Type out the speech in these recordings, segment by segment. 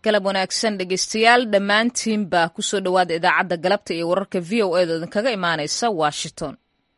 galab wanaagsan dhegeystayaal dhammaantiinba kusoo dhowaada idaacadda galabta iyo wararka v o eeda idinkaga imaanaysa washington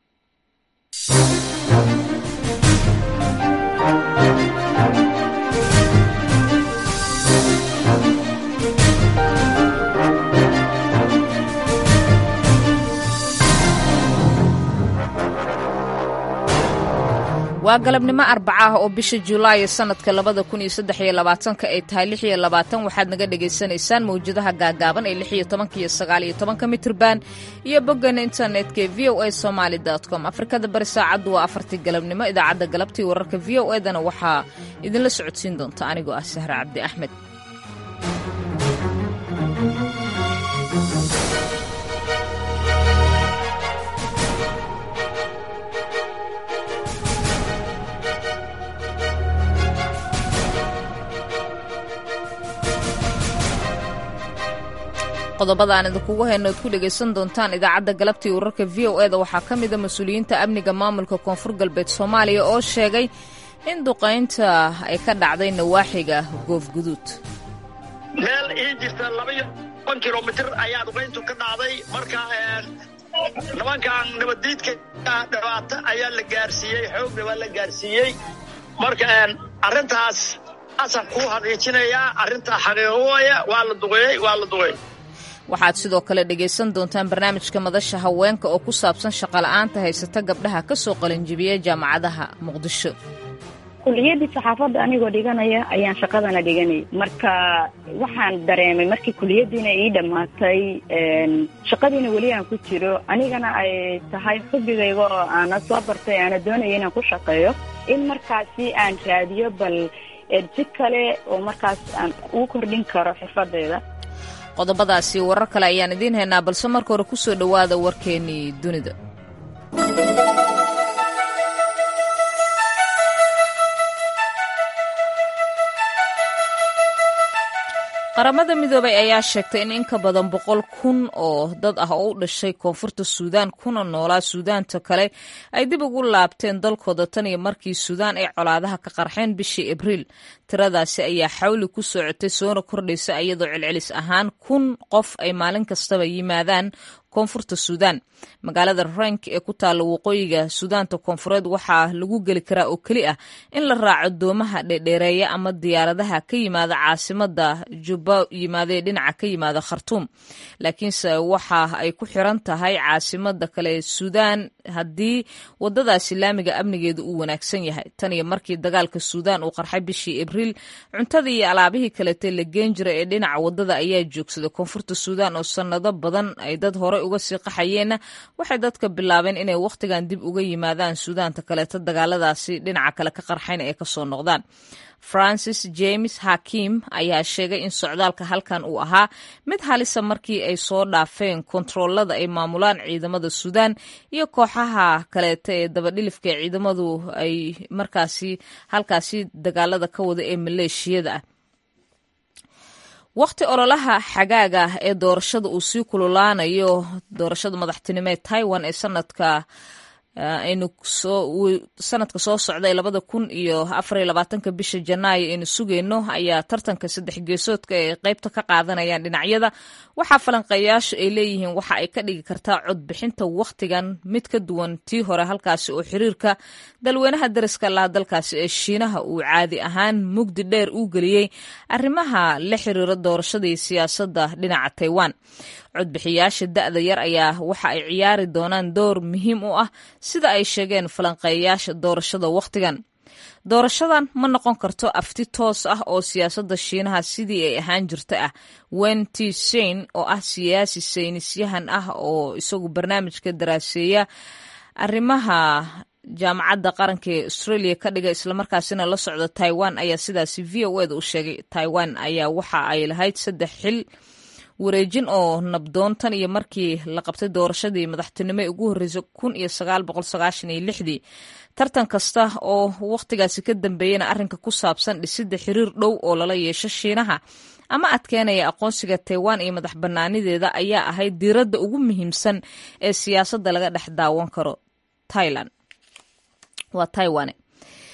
waa galabnimo arbaca ah oo bisha julaay sanadka labada kun iyo saddex iyo labaatanka ay tahay lix iyo labaatan waxaad naga dhagaysanaysaan mawjadaha gaagaaban ee lix iyo tobanka iyo sagaal iyo tobanka mitrban iyo boggeena internetka ee v o a somaali com afrikada bari saacaddu waa afartii galabnimo idaacadda galabtii wararka v o edana waxaa idinla socodsiin doonta anigoo ah sahre cabdi axmed qodobada aan idinkugu hayno ad ku dhegaysan doontaan idaacadda galabtii wararka v o eda waxaa ka mida mas-uuliyiinta amniga maamulka koonfur galbeed soomaaliya oo sheegay in duqaynta ay ka dhacday nawaaxiga goofguduud meel ii jirta labaiyo toban kilomitir ayaa duqayntu ka dhacday marka nimankan nabaddiidka dhibaato ayaa la gaarsiiyey xoogna waa la gaarsiiyey marka arrintaas asan kuu hadiijinayaa arrintaa xaqiiqo waya waa la duqeeyey waa la duqeey waxaad sidoo kale dhegaysan doontaan barnaamijka madasha haweenka oo ku saabsan shaqola'aanta haysata gabdhaha ka soo qalinjibiya jaamacadaha muqdisho kuliyadii saxaafadda anigoo dhiganaya ayaan shaqadana dhiganay marka waxaan dareemay markii kuliyadiina ii dhammaatay shaqadiina weli aan ku jiro anigana ay tahay xubigayga oo aana soo bartay aana doonaya inaan ku shaqeeyo in markaasi aan raadiyo bal si kale oo markaas aan ugu kordhin karo xirfadeyda qodobadaasi warar kale ayaan idiin haynaa balse marka hore ku soo dhowaada warkeennii dunida qaramada midoobay ayaa sheegtay in in ka badan boqol kun oo dad ah oo u dhashay koonfurta suudaan kuna noolaa suudaanta kale ay dib ugu laabteen dalkooda tan iyo markii suudaan ay colaadaha ka qarxeen bishii abriil tiradaasi ayaa xawli ku socotay soona kordhaysa iyadoo celcelis ahaan kun qof ay maalin kastaba yimaadaan koonfurta suudaan magaalada rank ee ku taalla waqooyiga suudaanta koonfureed waxaa lagu geli karaa oo keli ah in la raaco doomaha dheerdheereeya ama diyaaradaha ka yimaada caasimada jubba yimaadee dhinaca ka yimaada khartuum laakiinse waxa ay ku xiran tahay caasimada kale ee suudaan haddii wadadaasi laamiga amnigeedu uu wanaagsan yahay tan iyo markii dagaalka suudaan uu qarxay bishii abriil cuntadii iyo alaabihii kaleete la geen jira ee dhinaca wadada ayaa joogsaday koonfurta suudaan oo sannado badan ay dad hore uga sii qaxayeenna waxay dadka bilaabeen inay wakhtigan dib uga yimaadaan suudaanta kaleeto dagaaladaasi dhinaca kale ka qarxayn ay kasoo noqdaan francis james hakim ayaa sheegay in socdaalka halkan uu ahaa mid halisa markii ay soo dhaafeen kontaroolada ay maamulaan ciidamada suudaan iyo kooxaha kaleeta ee dabadhilifka ee ciidamadu ay markaasi halkaasi dagaalada ka wada ee maleeshiyada ah wakhti ololaha xagaaga ee doorashada uu sii kululaanayo doorashada madaxtinimo ee taiwan ee sanadka aynu sanadka soo socday labada kun iyo afariyo labaatanka bisha janaayo aynu sugayno ayaa tartanka saddex geesoodka ay qeybta ka qaadanayaan dhinacyada waxaa falanqeeyaashu ay leeyihiin waxa ay ka dhigi kartaa codbixinta wakhtigan mid ka duwan tii hore halkaasi oo xiriirka dalweynaha dariska laha dalkaasi ee shiinaha uu caadi ahaan mugdi dheer uu geliyey arrimaha la xiriira doorashadii siyaasadda dhinaca taiwan codbixiyaasha da'da yar ayaa waxa ay ciyaari doonaan door muhiim u ah sida ay sheegeen falanqeeyayaasha doorashada wakhtigan doorashadan ma noqon karto afti toos ah oo siyaasadda shiinaha sidii ay ahaan jirta ah wen t sein oo ah siyaasi saynisyahan ah oo isagu barnaamijka daraaseeya arrimaha jaamacadda qaranka ee australia ka dhiga islamarkaasina la socda taiwan ayaa sidaasi v o eda u sheegay taiwan ayaa waxa ay lahayd saddex xil wareejin oo nabdoon tan iyo markii la qabtay doorashadii madaxtinimo ee ugu horreysay kun iyo sagaal boqol sagaashan iyo lixdii tartan kasta oo wakhtigaasi ka dambeeyana arrinka ku saabsan dhisidda xiriir dhow oo lala yeesho shiinaha ama adkeenaya aqoonsiga taiwan iyo madax bannaanideeda ayaa ahayd diiradda ugu muhiimsan ee siyaasadda laga dhex daawan karo tailan waa taiwane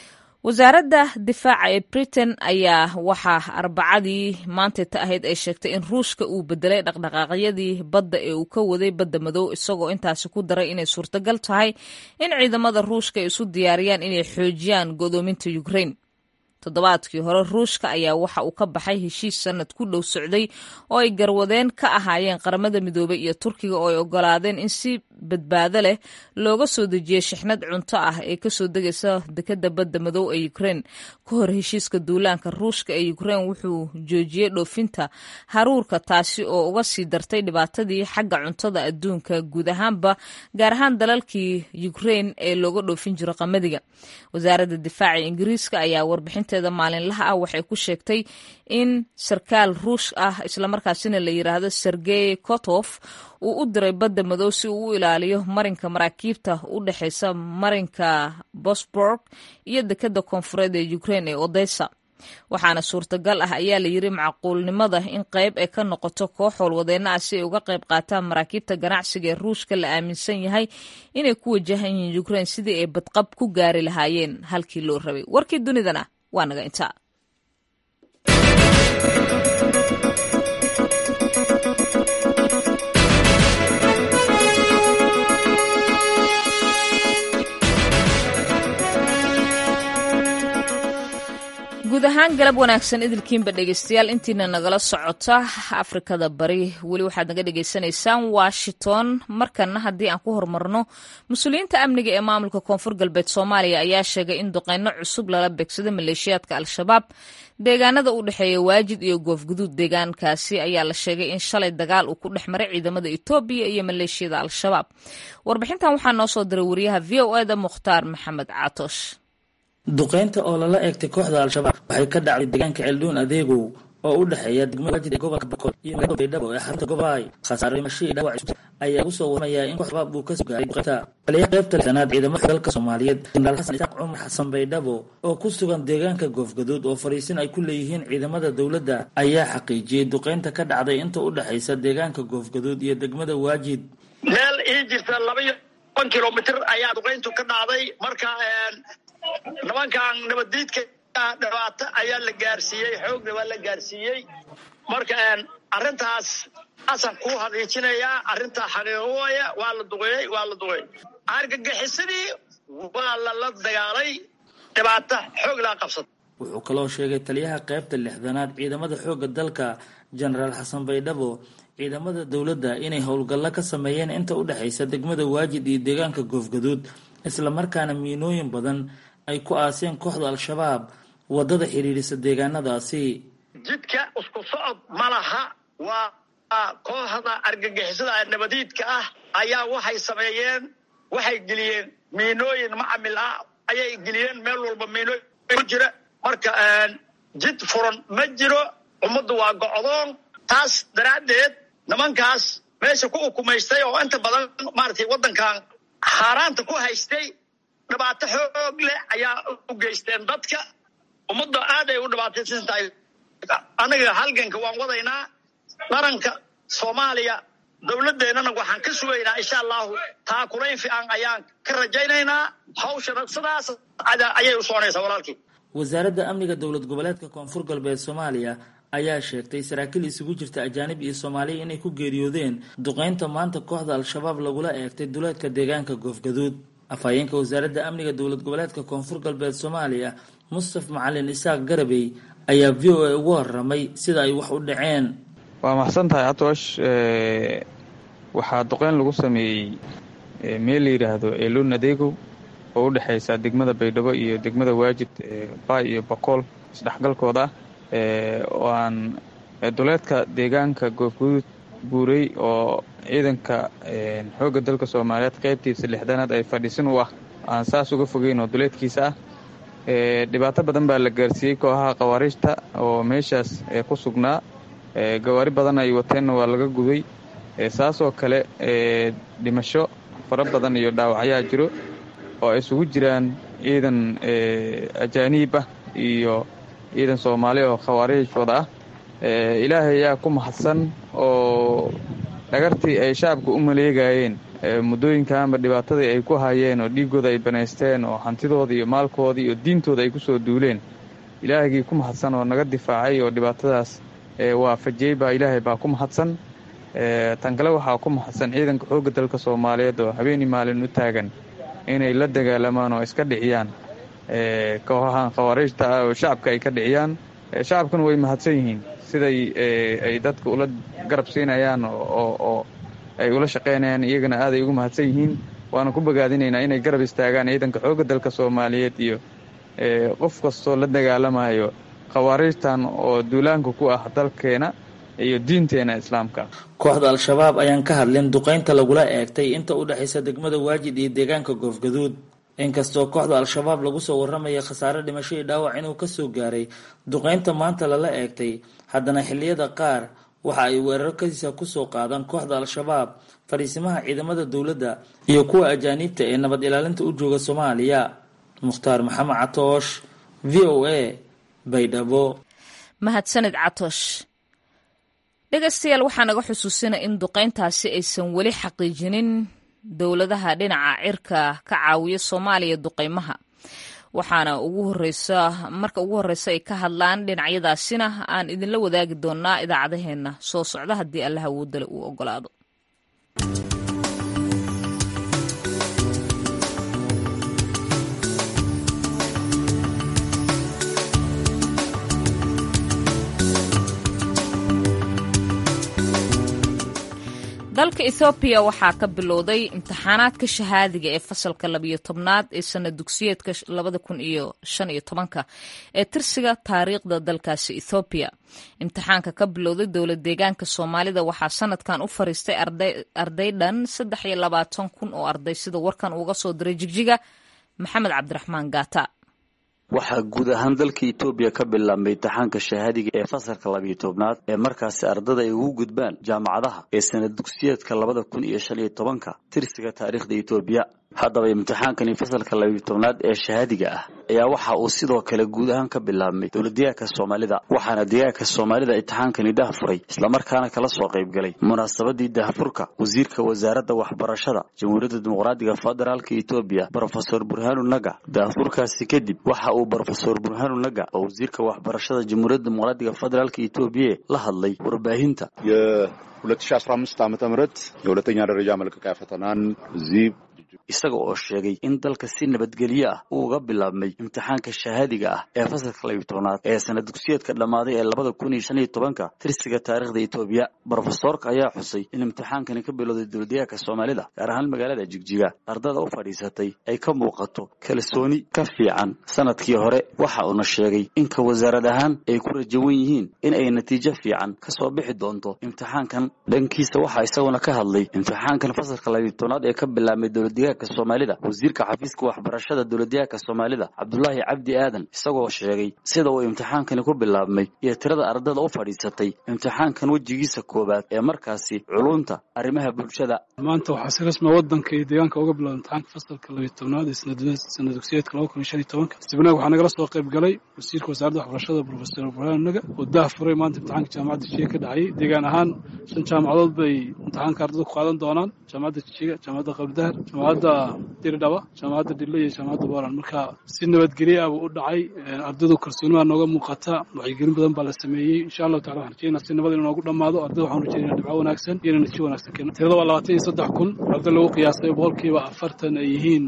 wasaaradda difaaca ee britain ayaa waxaa arbacadii maantayta ahayd ay sheegtay in ruushka uu bedelay dhaqdhaqaaqyadii badda ee uu ka waday badda madow isagoo intaasi ku daray inay suurtagal tahay in ciidamada ruushka ay isu diyaariyaan inay xoojiyaan godoominta ukrain toddobaadkii hore ruushka ayaa waxa uu ka baxay heshiis sanad ku dhow socday oo ay garwadeen ka ahaayeen qaramada midoobey iyo turkiga oo ay ogolaadeen in si badbaado leh looga soo dejiyey shixnad cunto ah ee kasoo degaysa dekada badda madow ee ukrein ka hor heshiiska duulaanka ruushka ee ukrein wuxuu joojiyey dhoofinta haruurka taasi oo uga sii dartay dhibaatadii xagga cuntada adduunka guud ahaanba gaar ahaan dalalkii ukrein ee looga dhoofin jiro qamadiga wasaaradda difaaca ingiriiska ayaa warbixinta maalinlaha ah waxay ku sheegtay in sarkaal ruush ah islamarkaasina la yiraahdo sergey kotof uu u diray badda madow si uu u ilaaliyo marinka maraakiibta u dhexeysa marinka bosborg iyo dekada koonfureed ee ukrein ee odessa waxaana suurtagal ah ayaa la yiri macquulnimada in qayb ay ka noqoto koox howlwadeenna ah si ay uga qayb qaataan maraakiibta ganacsiga ee ruushka la aaminsan yahay inay ku wajahan yihiin ukrein sidii ay badqab ku gaari lahaayeen halkii loo rabay warkii dunidana waa naga intaa guud ahaan galab wanaagsan idilkiinba dhegeystayaal intiina nagala socota afrikada bari weli waxaad naga dhegeysanaysaan washington markana haddii aan ku horumarno mas-uuliyiinta amniga ee maamulka koonfur galbeed soomaaliya ayaa sheegay in duqeyno cusub lala beegsada maleeshiyaadka al-shabaab deegaanada u dhexeeya waajid iyo goofguduud deegaankaasi ayaa la sheegay in shalay dagaal uu ku dhex maray ciidamada etoobiya iyo maleeshiyada al-shabaab warbixintan waxaa noo soo diray wariyaha v o eda mukhtaar maxamed caatoosh duqeynta oo lala eegtay kooxda al-shabaab waxay ka dhacday deegaanka ceelduun adeegow oo u dhexeeya degmada waajid ee gobolka bakool iyo magaalada baydhabo ee xarunta gobaay khasaare dhimasho iyo dhaawac isku ayaa lagu soo waramayaa in koox shabaab uu ka soo gaaray duqeynta taliyaha qaybta lixdanaad ciidamada dalka soomaaliyeed jenaraal xasan isaaq cumar xasan baydhabo oo ku sugan deegaanka goofgaduud oo fariisin ay ku leeyihiin ciidamada dowladda ayaa xaqiijiyey duqeynta ka dhacday inta u dhexaysa deegaanka goofgaduud iyo degmada waajid meel ii jirta laba iyo toban kilomitr ayaa duqeyntu ka dhacday marka nimankan nabaddiidka dhibaato ayaa la gaarsiiyey xoogna waa la gaarsiiyey marka arrintaas asan ku hadiijinayaa arrintaa xaqiiqo waaya waa la duqeeyey waa la duqeeyey argagixisadii waa lala dagaalay dhibaato xoog laa qabsada wuxuu kaloo sheegay taliyaha qaybta lixdanaad ciidamada xoogga dalka jenaraal xasan baydhabo ciidamada dowladda inay howlgallo ka sameeyeen inta u dhexaysa degmada waajid iyo deegaanka goofgaduud islamarkaana miinooyin badan ay ku aaseen kooxda al-shabaab waddada xidhiidhisa deegaanadaasi jidka isku socod ma laha waa kooxda argagixisada nabadiidka ah ayaa waxay sameeyeen waxay geliyeen miinooyin macamil ah ayay geliyeen meel walba miinooyin ku jira marka jid furan ma jiro ummaddu waa gocdoon taas daraaddeed nimankaas meesha ku ukumaystay oo inta badan maaragtay waddankan xaaraanta ku haystay dhibaato xoog leh ayaa u geysteen dadka ummadda aad ay u dhibaataysan tahay anaga halganka waan wadaynaa qaranka soomaaliya dowladdeennana waxaan ka sugaynaa insha allahu taakulayn fiican ayaan ka rajaynaynaa hawshana sidaas ayay u soconaysaa walaalkii wasaaradda amniga dowlad goboleedka koonfur galbeed soomaaliya ayaa sheegtay saraakiil isugu jirta ajaanib iyo soomaaliya inay ku geeriyoodeen duqeynta maanta kooxda al-shabaab lagula eegtay duleedka deegaanka goofgaduud afhayeenka wasaaradda amniga dowlad goboleedka koonfur galbeed soomaaliya mustaf macalin isaaq garabey ayaa v o a ugu waramay sida ay wax u dhaceen waa maxsan tahay atoosh waxaa duqeyn lagu sameeyey meel la yidhaahdo eeluun adeegow oo u dhexaysa degmada baydhabo iyo degmada waajid baay iyo bakool isdhexgalkooda oo aan duleedka deegaanka goofguduud buurey oo ciidanka xoogga dalka soomaaliyeed qaybtiisa lixdanaad ay fadhiisin u ah aan saas uga fogeyn oo duleedkiisa ah dhibaato badan baa la gaarsiiyey kooxaha khawaariijta oo meeshaas ku sugnaa gawaari badan ay wateenna waa laga guday saasoo kale dhimasho fara badan iyo dhaawacyaa jiro oo ay isugu jiraan ciidan ajaaniib ah iyo ciidan soomaali oo khawaariij wada ah ilaahay ayaa ku mahadsan oo dhagartii ay shacabka u maleegayeen muddooyinkaanba dhibaatadii ay ku hayeen oo dhiiggooda ay banaysteen oo hantidooda iyo maalkooda iyo diintooda ay ku soo duuleen ilaahgii ku mahadsan oo naga difaacay oo dhibaatadaas waafajiyey baa ilaahay baa ku mahadsan tan kale waxaa ku mahadsan ciidanka xoogga dalka soomaaliyeed oo habeenii maalin u taagan inay la dagaalamaan oo iska dhiciyaan kooxahan khawaariijta ah oo shacabka ay ka dhiciyaan shacabkuna way mahadsan yihiin siday ay dadka ula garab siinayaan oo ay ula shaqaynayaan iyagana aaday ugu mahadsan yihiin waana ku bogaadinaynaa inay garab istaagaan ciidanka xoogga dalka soomaaliyeed iyo qof kastoo la dagaalamayo khawaariijtan oo duulaanka ku ah dalkeena iyo diinteena islaamka kooxda al-shabaab ayaan ka hadlin duqaynta lagula eegtay inta u dhexaysa degmada waajid iyo deegaanka goofgaduud inkastoo kooxda al-shabaab lagu soo warramaya khasaare dhimasho iyo dhaawac inuu kasoo gaaray duqaynta maanta lala eegtay haddana xilliyada qaar waxa ay weerar kasiisa kusoo qaadaan kooxda al-shabaab fadhiisimaha ciidamada dowladda iyo kuwa ajaaniibta ee nabad ilaalinta u jooga soomaaliya mukhtaar maxamed catoosh v o a baydhabo mahadsanid catoosh dhegaystayaal waxaa naga xusuusina in duqayntaasi aysan weli xaqiijinin dowladaha dhinaca cirka ka caawiya soomaaliya duqaymaha waxaana ugu horeysa marka ugu horeysa ay ka hadlaan dhinacyadaasina aan idinla wadaagi doonaa idaacadaheenna soo socda haddii allaha woodale uu ogolaado dalka ethoobiya waxaa ka bilowday imtixaanaadka shahaadiga ee fasalka labiyo tobnaad ee sana dugsiyeedka labada kun iyo shan iyo tobanka ee tirsiga taariikhda dalkaasi ethoobiya imtixaanka ka bilowday dowlad deegaanka soomaalida waxaa sanadkan u fariistay arday dhan saddex iyo labaatan kun oo arday sida warkan uga soo diray jigjiga maxamed cabdiraxmaan gaata waxaa guud ahaan dalka etoobiya ka bilaabmay imtixaanka shahaadiga ee fasalka labiyo tobnaad ee markaasi ardada ay ugu gudbaan jaamacadaha ee sanad dugsiyeedka labada kun iyo shan iyo tobanka tirsiga taariikhda etoobiya haddaba imtixaankani fasalka labiyo tobnaad ee shahaadiga ah ayaa waxa uu sidoo kale guud ahaan ka bilaabmay dowladdeegaanka soomaalida waxaana deegaanka soomaalida imtixaankani dahafuray islamarkaana kala soo qaybgalay munaasabadii dahafurka wasiirka wasaaradda waxbarashada jamhuuriyadda dimuqraadiga federaalka etoobiya brofesor burhanu naga dahafurkaasi kadib waxa uu brofesor burhanu naga oo wasiirka waxbarashada jamhuuriyadda dimuqraadiga federaalka etoobiya la hadlay warbaahinta የ2015 ዓ ም የሁለተኛ ደረጃ መልቀቂያ ፈተናን እዚህ isaga oo sheegay in dalka si nabadgelyo ah uu uga bilaabmay imtixaanka shahaadiga ah ee fasalka labiyo tobnaad ee sanad dugsiyeedka dhammaaday ee labada kun iyo shan iyo tobanka tirsiga taariikhda etoobiya brofesoorka ayaa xusay in imtixaankani ka bilowday dowladdeegaanka soomaalida gaar ahaan magaalada jigjiga ardada u fadhiisatay ay ka muuqato kalsooni ka fiican sanadkii hore waxa uuna sheegay inka wasaarad ahaan ay ku rajawan yihiin in ay natiijo fiican ka soo bixi doonto imtixaankan dhankiisa waxaa isaguna ka hadlay imtixaankan fasalka labiyo tobnaad ee ka bilaabmay dowladdeegaanka soomaalida wasiirka xafiiska waxbarashada dowladdeegaanka soomaalida cabdulaahi cabdi aadan isagoo sheegay sida uu imtixaankani ku bilaabmay iyo tirada ardada u fadhiisatay imtixaankan wejigiisa koowaad ee markaasi culunta arrimaha bulshada maanta waxaa si rasmi wadanka iyo deegaanka uga bilowda imtixaanka fasalka labiyo tobnaad ee sanad dugsiyeedka laba kun iyo shan iyo tobanka sibnaag waxaa nagala soo qayb galay wasiirka wasaaradda waxbarashada profesor burhaan naga oo dah furay maanta imtixaanka jaamacadda jijiga ka dhacayay deegaan ahaan shan jaamacadood bay imtixaanka ardada ku qaadan doonaan jaamacadda jijiga jaamacadda qabdahar jaamacadda diridhaba jaamacadda dhille iyo jaamacadda boland marka si nabadgelye ah buu u dhacay ardadu kalsooni baa nooga muuqata wacyigelin badan baa la sameeyey insha allahu tacala waxaan rajeynaa si nabad inuu noogu dhammaado ardada waxaan rajeynaa dhibco wanaagsan iyo natiijo wanaagsan keeno tirada waa labaatan iyo saddex kun arday lagu qiyaasay boqolkiiba afartan ay yihiin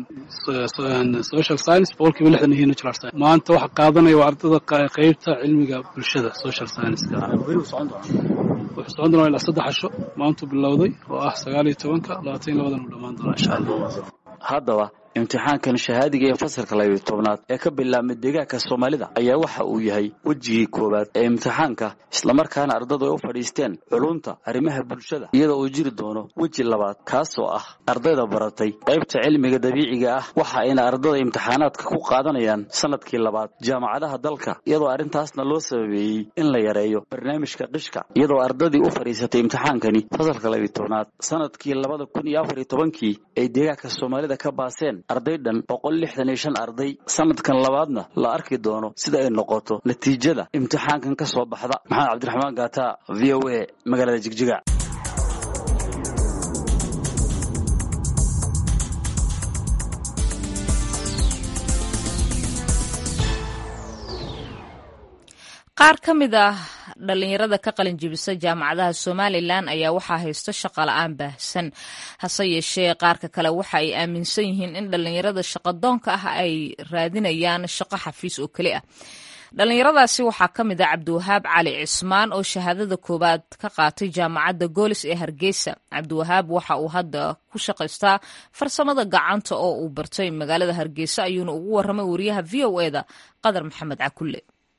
social science boqolkiiba lixdan yihiin natural science maanta waxa qaadanaya waa ardada qeybta cilmiga bulshada social science wuxuu socon doonaa ilaa saddex casho maantuu bilowday oo ah sagaal iyo tobanka labaatan iyo labadan uu dhammaan doonaa insha allah haddaba imtixaankan shahaadiga ee fasalka labiyo tobnaad ee ka bilaabmay deegaanka soomaalida ayaa waxa uu yahay wejigii koowaad ee imtixaanka islamarkaana ardadu ay u fadhiisteen culunta arrimaha bulshada iyadoo uu jiri doono weji labaad kaasoo ah ardayda baratay qaybta cilmiga dabiiciga ah waxa ayna ardada imtixaanaadka ku qaadanayaan sanadkii labaad jaamacadaha dalka iyadoo arrintaasna loo sababeeyey in la yareeyo barnaamijka qishka iyadoo ardadii u fadhiisatay imtixaankani fasalka labiyo tobnaad sanadkii labada kun iyo afar iyo tobankii ay deegaanka soomaalida ka baaseen arday dhan boqol lixdan iyo shan arday sanadkan labaadna la arki doono sida ay noqoto natiijada imtixaankan ka soo baxda maxamed cabdiraxmaan gaata v o a magaalada jigjiga qaar ka mid ah dhallinyarada ka qalin jibisa jaamacadaha somalilan ayaa waxaa haysto shaqa la-aan baahsan hase yeeshee qaarka kale waxa ay aaminsan yihiin in dhallinyarada shaqadoonka ah ay raadinayaan shaqo xafiis oo keli ah dhallinyaradaasi waxaa ka mid ah cabdiwahaab cali cismaan oo shahaadada koowaad ka qaatay jaamacadda goolis ee hargeysa cabdiwahaab waxa uu hadda ku shaqaystaa farsamada gacanta oo uu bartay magaalada hargeysa ayuuna ugu waramay wariyaha v o eda qadar maxamed cakulle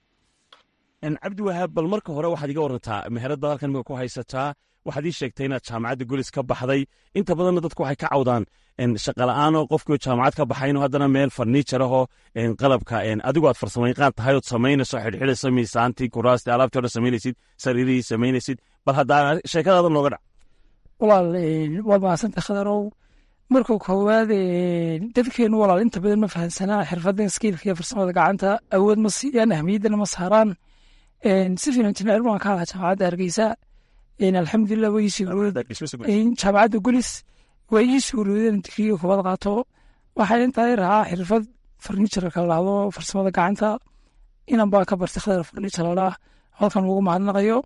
cabdiwahaab bal marka hore waxaad iga warantaa meherada halkan miga ku haysataa waxaad ii sheegtay inaad jaamacadda golis ka baxday inta badanna dadku waxay ka cawdaan shaqala'aanoo qofkii jaamacad ka baxayno haddana meel farniijar ahoo qalabka adigu aad farsamayqaan tahay ood samaynayso xidhxidhayso miisaantii kuraastii alaabtii odhan samaynaysid sariirihii samaynaysid bal haddaa sheekadaada nooga dhac walaal waad mahadsantay khadarow marka koowaad dadkeenu walaal inta badan ma fahansanaa xirfadan skiilka iyo farsamada gacanta awood ma siiyaan ahmiyaddana ma saaraan si fiilan jineer baan ka ahaa jaamacadda hargeysa alxamdulilah way jaamacadda gulis way ii suuroodeen digriga kubad qaato waxay intaa rahaa xirfad farniijarka la dhahdo farsamada gacanta inan baa ka bartay khadar farniijar la dhaah halkan ugu mahadnaqayo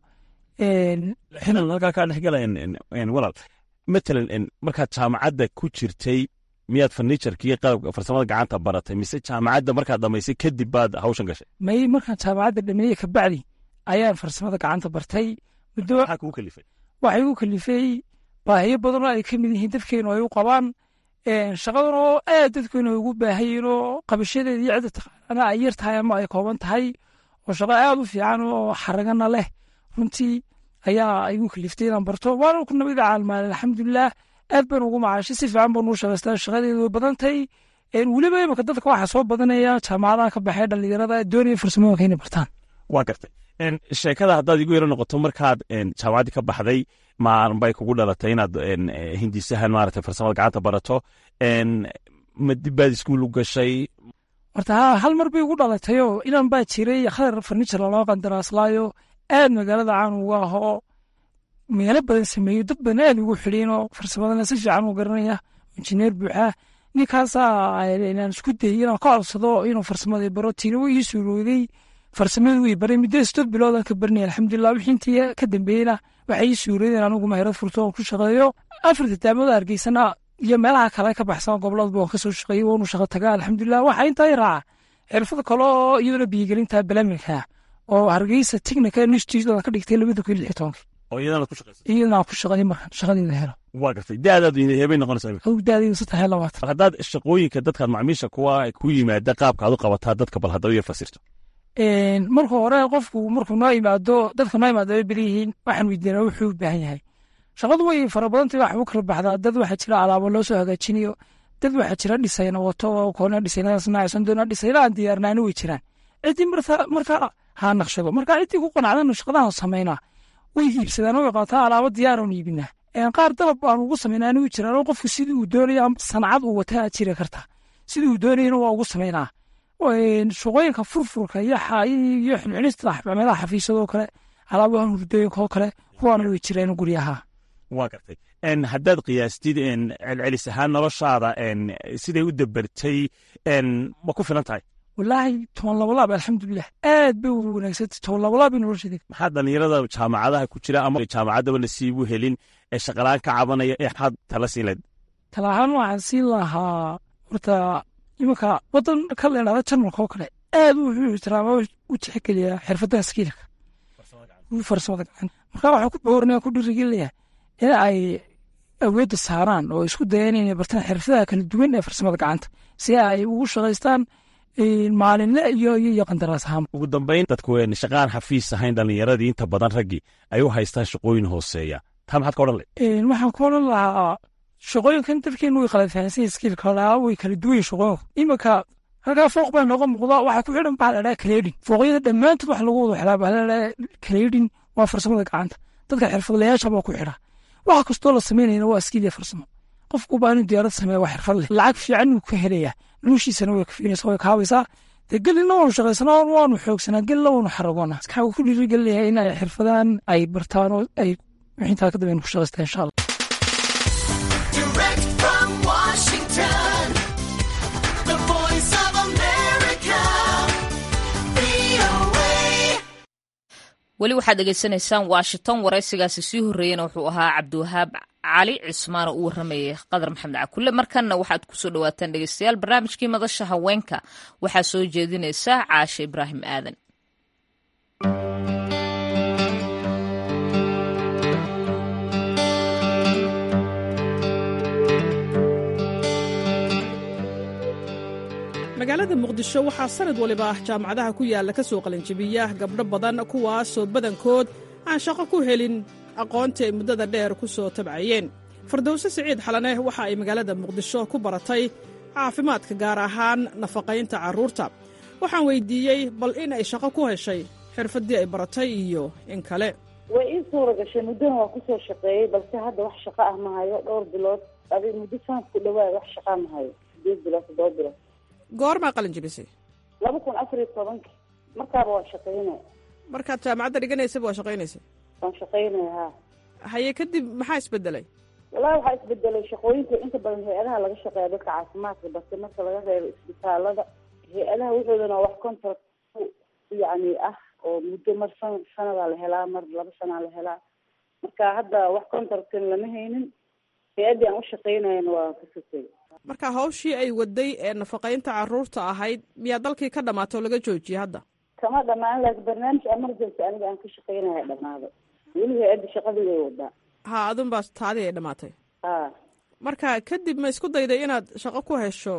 halkaa kaa dhexgala walaal matalan markaad jaamacadda ku jirtay miyaad farniijarka iyo qalabka farsamada gacanta baratay mise jaamacadda markaad dhamaysay kadib baad hawshan gashay may markaan jaamacadda dhameeye kabacdi ayaan farsamada gacanta bartay muddo maxaa kugu kalifay waxay igu kalifay baahiyo badanoo ay ka mid yihiin dadkeenu ay u qabaan shaqadan oo aad dadkeenu ay ugu baahayiin oo qabashadeeda iyo cidda taqaanana ay yar tahay ama ay kooban tahay oo shaqo aad u fiican oo xaragana leh runtii ayaa igu kaliftay inaan barto waana ku nabada caalmaale alxamdulilah aad baan ugu macaashay si fiican baan uu shaqaystaa shaqadeedu way badantay weliba imika dadka waxaa soo badanaya jaamacadaha ka baxay dhallinyarada doonaya farsamooyinka inay bartaan waa gartay sheekada haddaad igu yaro noqoto markaad jaamacaddii ka baxday maanbay kugu dhalatay inaad hindisahan maarata farsamada gacanta barato ma dib baad iskuul u gashay horta ha hal mar bay ugu dhalatayoo inan baa jiray khadar farniijar laloo qandaraaslaayo aad magaalada caan uga ahoo meelo badan sameeyo dad badan aad ugu xidhiinoo farsamadana si fiican u garanaya injineer buuxa ninkaasaa inaan isku dayay inaan ka codsado inuu farsamadii baro tiina way ii suurooday farsamadii way baray muddo sideed biloodan ka baranaya alxamdulilah wixii intii ka dambeeyena waxay ii suuroodeen anigu maherad furto oon ku shaqeeyo afarta taamada hargeysana iyo meelaha kale ka baxsan goboladba waan kasoo shaqeeyey waanu shaqo tagaa alxamdulilah waxaa intaa i raaca xirfad kale oo iyaduna biyigelinta balaminka oo hargeysa technica institute ka dhigtay labada kun lix tobanki oo iyadana ku shaqaysay iyadana ku shaqeeyey markaan shaqadeeda helo waa gartay daadaad heebay noqonaysaa adigu daadayda saddex iyo labaatan haddaad shaqooyinka dadkaad macmiisha kuwa ku yimaada qaabka aad u qabataa dadka bal haddaba iyo fasirto marka hore qofku markuu noo imaado dadka noo imaado ay beriyihiin waxaan weydiinaa wuxuu u baahan yahay shaqadu way fara badantay wax u kala baxdaa dad waxaa jira alaabo loo soo hagaajinayo dad waxaa jira dhisayna wato oo koona dhisaynadaas nacaysan doona dhisayna aan diyaarnaani way jiraan ciddii marka ha naqshado marka ciddii ku qanacdana shaqadahan samaynaa way iibsadaan way qaataa alaabo diyaaran iibinaa qaar dalab aan ugu samaynaa anigu jiraan oo qofku sidii uu doonayo sancad uu wataa jiri karta sidii uu doonayana waa ugu samaynaa shaqooyinka furfurka iyo iyo xilxilista meelaha xafiisyadoo kale alaabahan hurdooyinka oo kale kuwaana way jireen guryaha waa gartay haddaad qiyaastid celcelis ahaan noloshaada siday u dabartay ma ku filan tahay walaahi toban labalaab alxamdulilah aad bay u wanaagsantay toban labalaab bay nolosheeda maxaa dhalinyarada jaamacadaha ku jira ama jaamacaddaba nasiibu helin ee shaqalaan ka cabanaya ee maxaad tala siin lahayd talahaan waxaan siin lahaa horta imanka wadan ka leedhada jarmalka oo kale aad wuxuu ixtiraama u tixgeliyaa xirfadaha skiilka farsamada gacanta marka waxaa ku boorinaya ku dhiirigelinaya in ay awoodda saaraan oo isku dayaan inay bartaan xirfadaha kala duwan ee farsamada gacanta si ay ugu shaqaystaan maalinle iyo iyo qandaraas ahaan ugu dambayn dadku shaqaan xafiis ahayn dhallinyaradii inta badan raggii ay u haystaan shaqooyin hooseeya taa maxaad ka odhan lahayd waxaan ku odhan lahaa shaqooyinkan dadkeenu way kala fahansan skiilka laa way kala duwan shaqooyinku iminka halkaa fooq baa nooga muuqda waxaa ku xidhan baa ladhaha kaleedhin fooqyada dhammaantood wax lagu wada xidhaa baa ladhaha kaleedhin waa farsamada gacanta dadka xirfadlayaasha baa ku xidha waxa kastoo la samaynayna waa skiil iyo farsamo qofku baa inuu diyaarad sameeya waa xirfad leh lacag fiican uu ka helaya noloshiisana way kafiinaysa way kaabaysaa dee gelina waanu shaqaysanaa waanu xoogsanaa gelina waanu xaragoonaa waxaa ku dhiirigelinayaa in ay xirfadahan ay bartaan oo ay wixintaa ka dambeyn ku shaqaystaan insha allah weli waxaad dhegeysanaysaan washington waraysigaasi sii horreeyena wuxuu ahaa cabdiwahaab cali cismaan oo u warramayay qadar maxamed cakulle markanna waxaad kusoo dhawaataan dhegeystayaal barnaamijkii madasha haweenka waxaa soo jeedinaysa caashe ibraahim aadan magaalada muqdisho waxaa sanad waliba jaamacadaha ku yaalla ka soo qalinjibiya gabdho badan kuwaasoo badankood aan shaqo ku helin aqoontii ay muddada dheer ku soo tabcayeen fardowse siciid xalane waxa ay magaalada muqdisho ku baratay caafimaadka gaar ahaan nafaqaynta carruurta waxaan weyddiiyey bal in ay shaqo ku heshay xirfaddii ay baratay iyo in kale way ii suura gashay muddana waa kusoo shaqeeyey balse hadda wax shaqo ah ma hayo dhowr bilood adi muddo sanad ku dhawaad wax shaqaa ma hayo sideed bilood toddoba bilood goormaa qalin jibisay laba kun afar iyo tobanki markaaba waa shaqaynaya markaad jaamacadda dhiganaysaba waa shaqaynaysay waan shaqaynaya ha haye kadib maxaa isbedelay wallahi waxaa isbedelay shaqooyinka inta badan hay-adaha laga shaqeeya dadka caafimaadka balse marka laga reebo isbitaalada hay-adaha wuxuudana wax contract yani ah oo muddo mar san sanadaa la helaa mar laba sanaa la helaa marka hadda wax contractkan lama haynin hay-addii aan u shaqaynayana waa ka sotay marka hawshii ay waday ee nafaqaynta carruurta ahayd miyaa dalkii ka dhamaatay oo laga joojiyey hadda kama dhamaan laakiin barnaamij emergency aniga aan ka shaqaynaya dhamaaday weli hay-adda shaqadii way wadaa ha adun baa taadii ay dhamaatay ha marka kadib ma isku dayday inaad shaqo ku hesho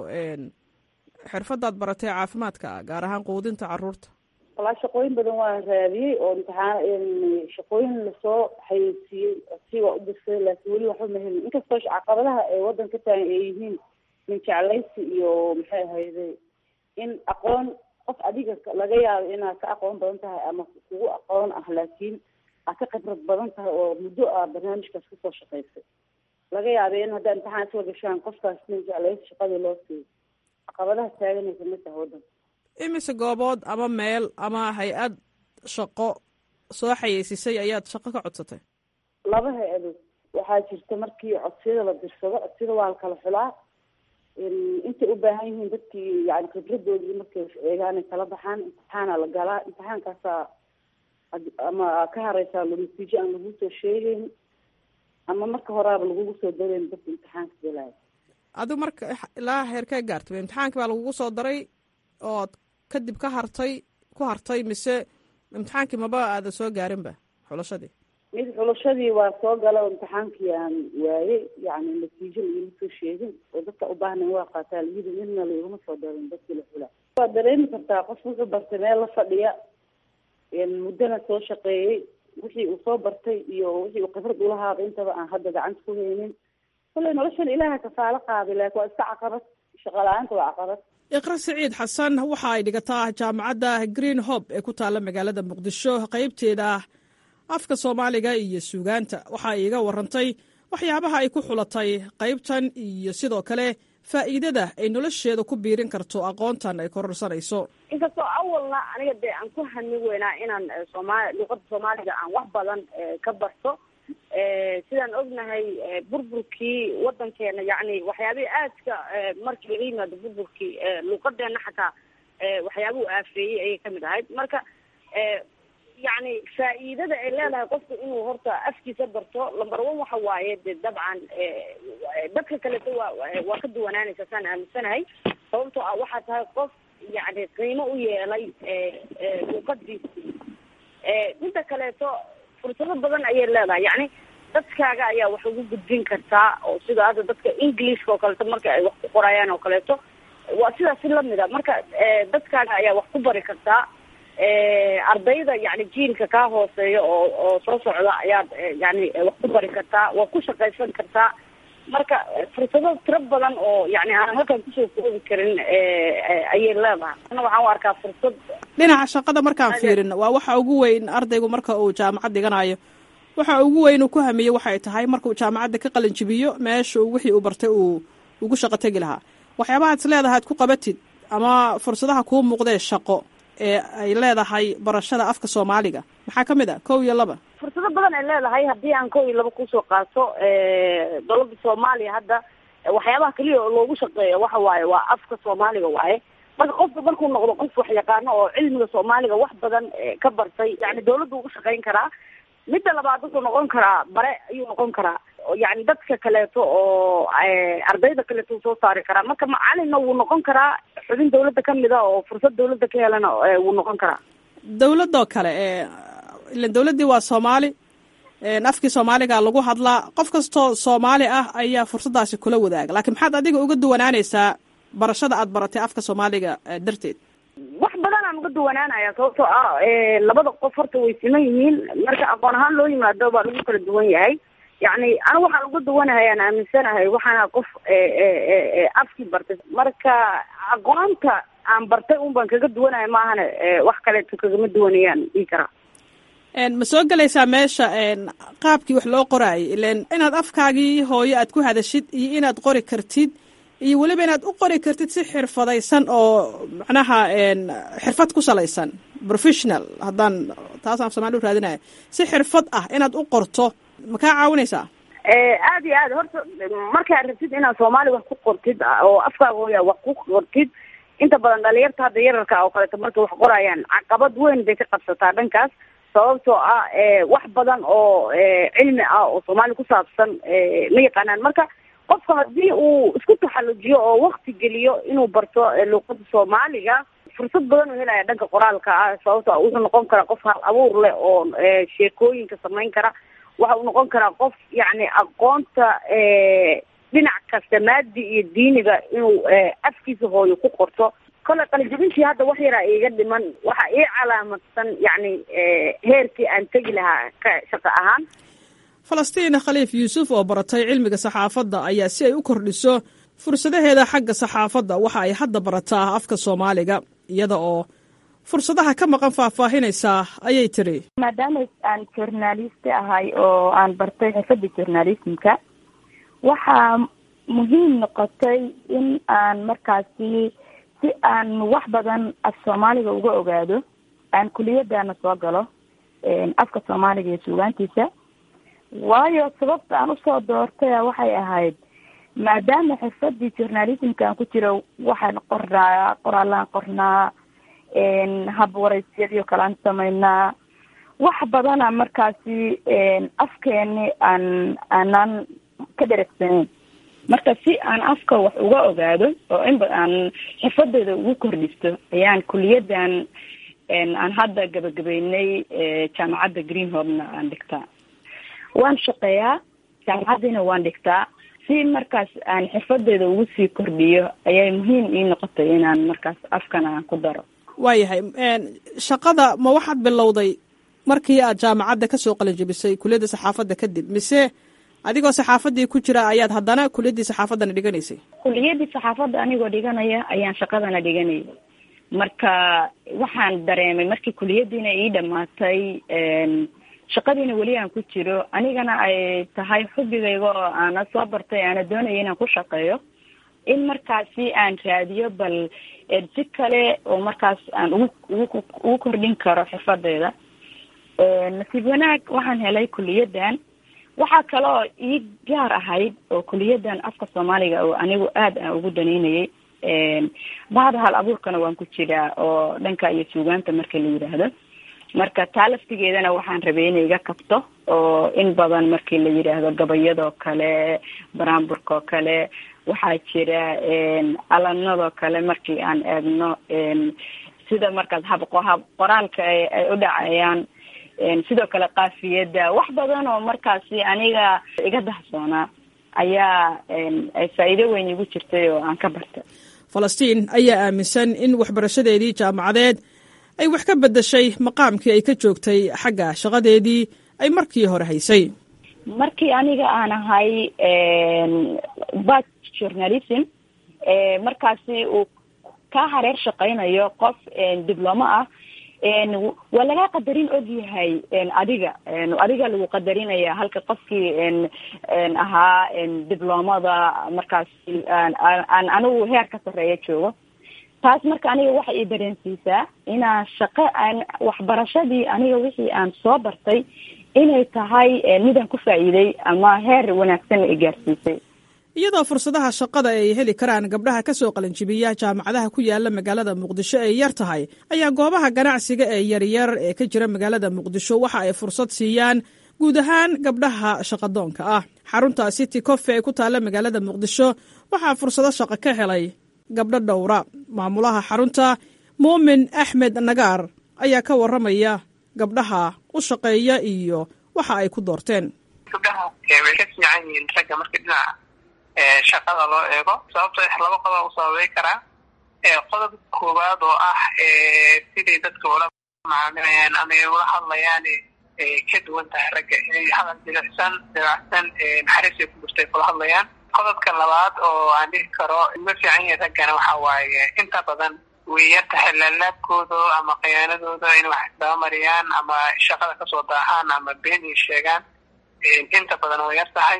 xirfadaad baratay caafimaadka gaar ahaan quudinta carruurta walaa shaqooyin badan waa raadiyey oo imtixaan shaqooyin lasoo xayeysiiyey si waa u dirsaday laakiin weli waxba ma helin inkastoo caqabadaha ee waddan ka taagan ay yihiin min jeclaysi iyo maxay ahayday in aqoon qof adiga laga yaabo inaad ka aqoon badan tahay ama kugu aqoon ah laakiin aad ka khibrad badan tahay oo muddo a barnaamijkaas kasoo shaqaysay laga yaaba in haddaa imtixaan isla gashaan qofkaas min jeclaysi shaqadii loo siiyo caqabadaha taaganaysa ma taha waddanka imise goobood ama meel ama hay-ad shaqo soo xayeysisay ayaad shaqo ka codsatay laba hay-adood waxaa jirta markii codsiyada la dirsado codsiyada waa la kala xulaa intay u baahan yihiin dadkii yani khibradoodii markay eegaanay kala baxaan imtixaana la galaa imtixaankaasaa ama ka hareysaa natiijo aan lagu soo sheegeyn ama marka horaaba lagugu soo dareyn dadka imtixaanka galaayo adigu marka ilaa heerkee gaartay imtixaankii baa lagugu soo daray ood kadib ka hartay ku hartay mise imtixaankii maba aada soo gaarinba xulashadii mid xulashadii waa soo gala oo imtixaankii aan waayey yani natiijo laigama soo sheegin oo dadka u baahnayn waa qaataa layidi midna laigama soo darin dadkii la xulaa waad dareemi kartaa qof wuxuu bartay meel la fadhiya muddana soo shaqeeyey wixii uu soo bartay iyo wixii uu khibrad ulahaaba intaba aan hadda gacanta ku haynin kolley noloshan ilaaha kafaalo qaaday laakin waa iska caqabad shaqo la-aanta waa caqabad iqra siciid xasan waxa ay dhigataa jaamacadda green hob ee ku taalla magaalada muqdisho qaybteeda afka soomaaliga iyo suugaanta waxa ay iga warantay waxyaabaha ay ku xulatay qaybtan iyo sidoo kale faa'iidada ay nolosheeda ku biirin karto aqoontan ay kororsanayso inkastoo awalna aniga dee aan ku hanin weynaa inaan soomaali luqada soomaaliga aan wax badan ka barto sidaan ognahay burburkii wadankeena yacni waxyaabihii aadka markii laga yimaado burburkii luuqadeena xataa waxyaabuhu aafeeyey ayay kamid ahayd marka yacni faa'iidada ay leedahay qofku inuu horta afkiisa barto lamber one waxa waaye de dabcan dadka kaleto waa waa ka duwanaanaysa saan aaminsanahay sababtoo ah waxaa tahay qof yacni qiimo u yeelay luuqadiisi midda kaleeto fursado badan ayay leedahay yacni dadkaaga ayaa wax ugu gudbin kartaa oo sida hadda dadka englishka oo kaleeto marka ay wax ku qorayaan oo kaleeto waa sidaas si lamid a marka dadkaaga ayaa wax ku bari kartaa ardayda yani jiilka kaa hooseeya oo oo soo socda ayaad yani wax ku bari kartaa waa ku shaqaysan kartaa marka fursado tiro badan oo yani aan halkan kusoo koobi karin ayay leedahay ana waxaan u arkaa fursad dhinaca shaqada markaan fiirin waa waxa ugu weyn ardaygu marka uu jaamacad dhiganayo waxa ugu weyn uu ku hamiye waxay tahay markuu jaamacadda ka qalin jibiyo meesha wixii uu bartay uu ugu shaqo tegi lahaa waxyaabahaad is leedahay ad ku qabatid ama fursadaha kuu muuqdee shaqo ee ay leedahay barashada afka soomaaliga maxaa ka mid a kow iyo laba fursado badan ay leedahay haddii aan kow iyo laba kusoo qaato dowladda soomaaliya hadda waxyaabaha keliya oo loogu shaqeeya waxa waaye waa afka soomaaliga waaye marka qofka markuu noqdo qof wax yaqaano oo cilmiga soomaaliga wax badan ka bartay yani dawladdu ugu shaqayn karaa midda labaad wuxuu noqon karaa bare ayuu noqon karaa yani dadka kaleeto oo ardayda kaleeto uu soo saari karaa marka macalinna wuu noqon karaa xubin dawladda kamid a oo fursad dawladda ka helana wuu noqon karaa dawladoo kale ilan dawladdii waa soomaali afkii soomaaliga lagu hadlaa qof kastoo soomaali ah ayaa fursaddaasi kula wadaaga laakiin maxaad adiga uga duwanaanaysaa barashada aad baratay afka soomaaliga darteed wax badan aan uga duwanaanaya sababtoo ah labada qof horta way siman yihiin marka aqoon ahaan loo yimaado baa lagu kala duwan yahay yacni anigu waxaan uga duwanahay aan aaminsanahay waxaana qof afkii bartay marka aqoonta aan bartay un baan kaga duwanahay maahane wax kaleeto kagama duwanayaan dhihi karaa ma soo gelaysaa meesha qaabkii wax loo qoraayay ilan inaad afkaagii hooyo aad ku hadashid iyo inaad qori kartid iyo weliba inaad u qori kartid si xirfadaysan oo macnaha xirfad ku salaysan professional haddaan taasaan af somali u raadinaya si xirfad ah inaad u qorto ma kaa caawinaysaa aada iyo aad horta markaad rabtid inaad soomaali wax ku qortid oo afkaaga hooya wax ku qortid inta badan dhalinyarta hadda yararka oo kaleeto markay wax qorayaan caqabad weyn bay ka qabsataa dhankaas sababtoo ah wax badan oo cilmi ah oo soomaali ku saabsan ma yaqaanaan marka qofka haddii uu isku taxallujiyo oo wakti geliyo inuu barto luuqada soomaaliga fursad badan uu helaya dhanka qoraalka ah sababto wuxuu noqon karaa qof hal abuur leh oo sheekooyinka samayn kara waxa uu noqon karaa qof yacni aqoonta dhinac kasta maadi iyo diiniga inuu afkiisa hooyo ku qorto kole qalijabintii hadda wax yaraa iiga dhiman waxa ii calaamadsan yacni heerkii aan tegi lahaa ka shaqo ahaan falastiin khaliif yuusuf oo baratay cilmiga saxaafadda ayaa si ay u kordhiso fursadaheeda xagga saxaafadda waxa ay hadda barataa afka soomaaliga iyada oo fursadaha ka maqan faahfaahinaysaa ayay tiri maadaama aan journalist ahay oo aan bartay xirfadda journalismka waxaa muhiim noqotay in aan markaasi si aan wax badan af soomaaliga uga ogaado aan kuliyadaana soo galo afka soomaaliga iyo suugaantiisa waayo sababta aan usoo doortay waxay ahayd maadaama xirfadii journalismka aan ku jiro waxaan qornaa qoraalaan qornaa hab waraysyadii o kale aan samaynaa wax badana markaasi afkeeni aan aanaan ka dheragsaneyn marka si aan afka wax uga ogaado oo inba aan xirfadeeda ugu kordhisto ayaan kuliyadan aan hadda gabagabeynay jaamacadda greenhorna aan dhigtaa waan shaqeeyaa jaamacaddiina waan dhigtaa si markaas aan xirfadeeda ugu sii kordhiyo ayay muhiim ii noqotay inaan markaas afkana aan ku daro waayahay shaqada ma waxaad bilowday markii aad jaamacadda kasoo qalinjabisay kuliyadda saxaafadda kadib mise adigoo saxaafaddii ku jira ayaad haddana kuliyaddii saxaafaddana dhiganaysay kuliyadii saxaafadda anigoo dhiganaya ayaan shaqadana dhiganayay marka waxaan dareemay markii kuliyadiina ii dhamaatay shaqadiina weli aan ku jiro anigana ay tahay xubigayga oo aana soo bartay aana doonaya inaan ku shaqeeyo in markaasi aan raadiyo bal si kale oo markaas aan ugu ugu ugu kordhin karo xirfadeeda nasiib wanaag waxaan helay kuliyadan waxaa kale oo ii gaar ahayd oo kuliyadan afka soomaaliga oo anigu aada aan ugu danaynayay bahda hal abuurkana waan ku jiraa oo dhanka iyo suugaanta marka la yidhaahdo marka taa laftigeedana waxaan rabay inay iga kabto oo in badan markii la yidhaahdo gabayadoo kale baraamburkaoo kale waxaa jira alanadoo kale markii aan eegno sida markaas hab hab qoraalka ay u dhacayaan sidoo kale kaafiyadda wax badan oo markaasi aniga iga dahsoonaa ayaa ay faa'iido weyn igu jirtay oo aan ka bartay falastiin ayaa aaminsan in waxbarashadeedii jaamacadeed ay wax ka beddeshay maqaamkii ay ka joogtay xagga shaqadeedii ay markii hore haysay markii aniga aan ahay bat journalism markaasi uu ka hareer shaqaynayo qof diblomo ah waa laga qadarin ogyahay adiga adiga lagu qadarinaya halka qofkii ahaa diblomada markaas aan anigu heer ka sarreeya joogo taas marka aniga waxay ii dareensiisaa inaan shaqo aan waxbarashadii aniga wixii aan soo bartay inay tahay midaan ku faa'iiday ama heer wanaagsan i gaarsiisay iyadoo fursadaha shaqada ay heli karaan gabdhaha ka soo qalinjibiya jaamacadaha ku yaala magaalada muqdisho ay yar tahay ayaa goobaha ganacsiga ee yaryar ee ka jira magaalada muqdisho waxa ay fursad siiyaan guud ahaan gabdhaha shaqadoonka ah xarunta city cofe ee ku taalla magaalada muqdisho waxaa fursado shaqo ka helay gabdho dhowra maamulaha xarunta muumin axmed nagaar ayaa ka warramaya gabdhaha u shaqeeya iyo waxa ay ku doorteen gabdhaha way ka fiican yihiin ragga marka dhinaca shaqada loo eego sababtoo laba qodob u sababay karaa qodob koowaad oo ah siday dadka ula macaamilayaan ama ay ula hadlayaan ka duwan tahay ragga inay hadal jilicsan dabacsan naxariis ay ku jirtay kula hadlayaan qodobka labaad oo aan dhihi karo ma fiican yahay raggana waxa waaye inta badan way yar tahay laalaabkooda ama khiyaanadooda in wax isdabamariyaan ama shaqada kasoo daahaan ama been ay sheegaan inta badan way yar tahay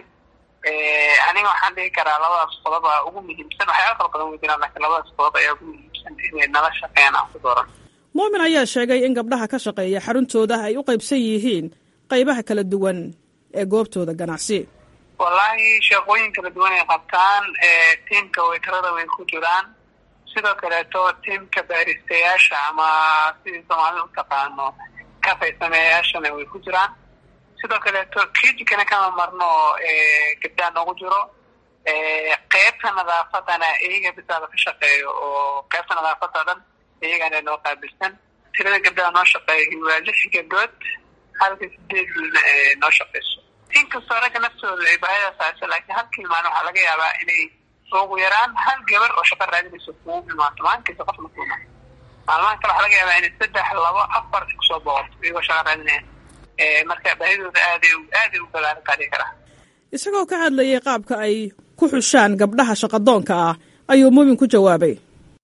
aniga waxaan dhihi karaa labadaas qodob a ugu muhiimsan waxyaala kala badan wey jiraan lakiin labadaas qodob ayaa ugu muhiimsan inay nala shaqeeyaan aan ku dooran muumin ayaa sheegay in gabdhaha ka shaqeeya xaruntooda ay u qaybsan yihiin qaybaha kala duwan ee goobtooda ganacsi wallaahi shaqooyin kala duwan ay qabtaan tiimka weytarada way ku jiraan sidoo kaleeto tiimka baaristayaasha ama sidii soomaalida u taqaano kafaysameeyayaashana way ku jiraan sidoo kaleeto kijikana kama marno gabdhaa noogu jiro qeybta nadaafadana iyaga bisaaba ka shaqeeyo oo qeybta nadaafada dhan iyagana noo qaabilsan tirada gabdhaha noo shaqeeya waa lix gabdhood halka sideedna noo shaqeyso inkastoo ragga naftooda ay baahida saarsa laakiin halkii maalin waxaa laga yaabaa inay ugu yaraan hal gabar oo shaqo raadinayso kugu imaato maalinkiisa qof makuuma maalmahan kale waxaa laga yaabaa inay saddex labo afar kusoo boqoto iyagoo shaqo raadinaya marka baahidooda aaday aaday u balaaran qaadi karaa isagoo ka hadlayay qaabka ay ku xushaan gabdhaha shaqadoonka ah ayuu muumin ku jawaabay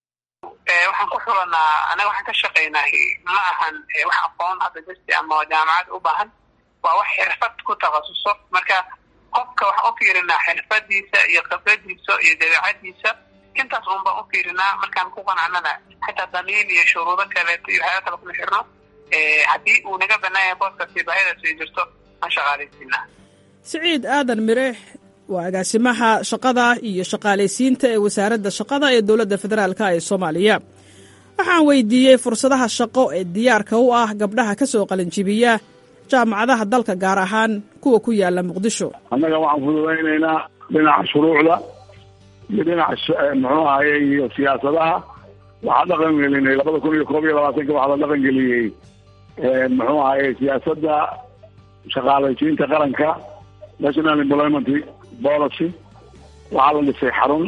waxaan ku xulanaa anaga waxaan ka shaqaynaa ma ahan wax aqoon hadda jirti ama jaamacad u baahan waa wax xirfad ku takhasuso marka qofka waxaan u fiirinaa xirfadiisa iyo khibradiisa iyo dabeecadiisa intaas un baan u fiirinaa markaan ku qanacnana xitaa damiin iyo shuruudo kaleeto iyo waxyaala kale kuma xirno haddii uu naga banaanya booskaasi baahidaas ay jirto aan shaqaalaysiinaa siciid aadan mireex waa agaasimaha shaqada iyo shaqaalaysiinta ee wasaaradda shaqada ee dowladda federaalk ee soomaaliya waxaan weydiiyey fursadaha shaqo ee diyaarka u ah gabdhaha ka soo qalinjibiya jaamacadaha dalka gaar ahaan kuwa ku yaala muqdisho annaga waxaan fududaynaynaa dhinaca shuruucda iyo dhinaca muxuu ahaye iyo siyaasadaha waxaa dhaqan gelinay labada kun iyo koob iyo labaatanka waxaa la dhaqan geliyey muxuu ahaye siyaasadda shaqaalaysiinta qaranka national employment policy waxaa la dhisay xarun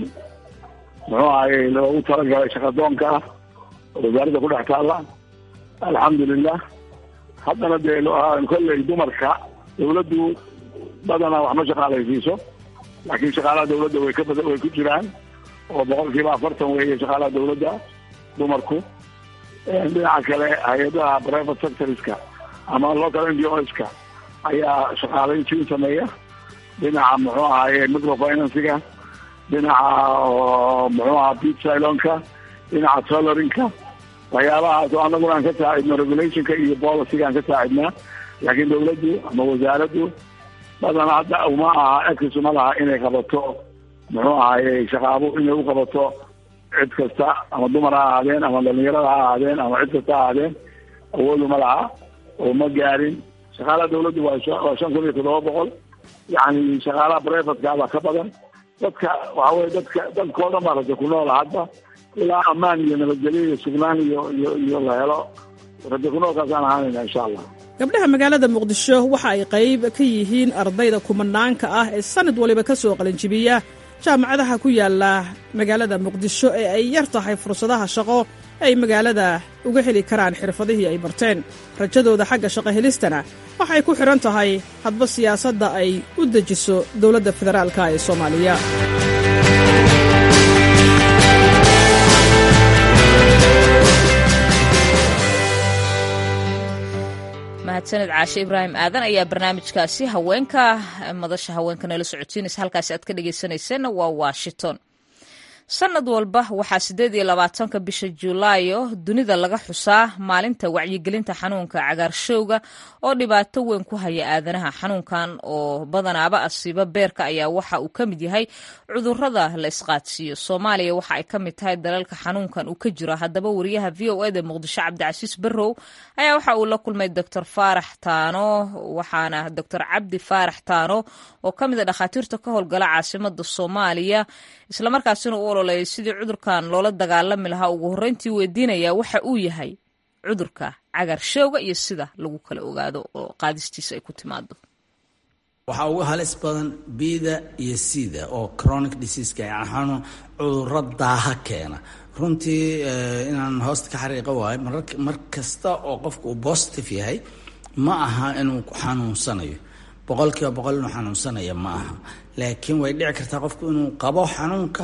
muxuu ahaye loogu talagalay shaqadoonka ah oo wasaaradda ku dhex taalla alxamdulilah haddana dee kolley dumarka dawladdu badanaa wax ma shaqaalaysiiso laakiin shaqaalaha dawladda way ka bada way ku jiraan oo boqol kiiba afartan weeye shaqaalaha dawladda dumarku dhinaca kale hay-adaha private sectorska ama local n g oska ayaa shaqaalaysiin sameeya dhinaca muxuu ahaye microfinansiga dhinaca muxuu aha bit silonka dhinaca solorinka waxyaabahaas oo annaguna aan ka saacidno regulationka iyo policyga aan ka saacidnaa laakiin dawladdu ama wasaaraddu badan hadda uma aha exis uma laha inay qabato muxuu ahaye shaqaabo inay u qabato cid kasta ama dumar ha ahaadeen ama dhalinyarada ha ahaadeen ama cid kasta ha ahaadeen awood uma laha oo ma gaarin shaqaalaha dawladdu waa waa shan kun iyo toddoba boqol yacni shaqaalaha privateka baa ka badan dadka waxa weye dadka dadkao dhan baa raja ku noola hadda ilaa ammaan iyo nabadgelyo iyo sugnaan iyo iyo iyo la helo raja ku noolkaasaan ahaanayna insha allah gabdhaha magaalada muqdisho waxa ay qayb ka yihiin ardayda kumanaanka ah ee sanad waliba ka soo qalinjibiya jaamacadaha ku yaala magaalada muqdisho ee ay yar tahay fursadaha shaqo ay magaalada uga heli karaan xirfadihii ay barteen rajadooda xagga shaqo helistana waxay ku xidhan tahay hadba siyaasadda ay u dejiso dowladda federaalka ee soomaaliya mahadsaned caashe ibraahim aadan ayaa barnaamijkaasi haweenka madasha haweenka nala socodsiinaysa halkaasi aad ka dhegeysaneyseen waa washington sanad walba waxaa siddeed iyo labaatanka bisha julaayo dunida laga xusaa maalinta wacyigelinta xanuunka cagaarshowga oo dhibaato weyn ku haya aadanaha xanuunkan oo badanaaba asiiba beerka ayaa waxa uu ka mid yahay cudurada la isqaadsiiyo soomaaliya waxa ay ka mid tahay dalalka xanuunkan uu ka jiro haddaba wariyaha v o eda muqdisho cabdicasiis barrow ayaa waxa uu la kulmay doctor faarax taano waxaana doctor cabdi faarax taano oo ka mid a dhakhaatiirta ka howlgala caasimada soomaaliya islamarkaasina u ololeeyay sidii cudurkan loola dagaalami lahaa ugu horreyntii weydiinaya waxa uu yahay cudurka cagaarshowga iyo sida lagu kala ogaado oo qaadistiisa ay ku timaado waxaa ugu halis badan bida iyo sida oo chronic diseaska yaxanu cuduro daaha keena runtii inaan hoosta ka xariiqa waayo mar kasta oo qofka uu positive yahay ma aha inuu xanuunsanayo boqol kiiba boqol inuu xanuunsanaya ma aha laakiin way dhici kartaa qofku inuu qabo xanuunka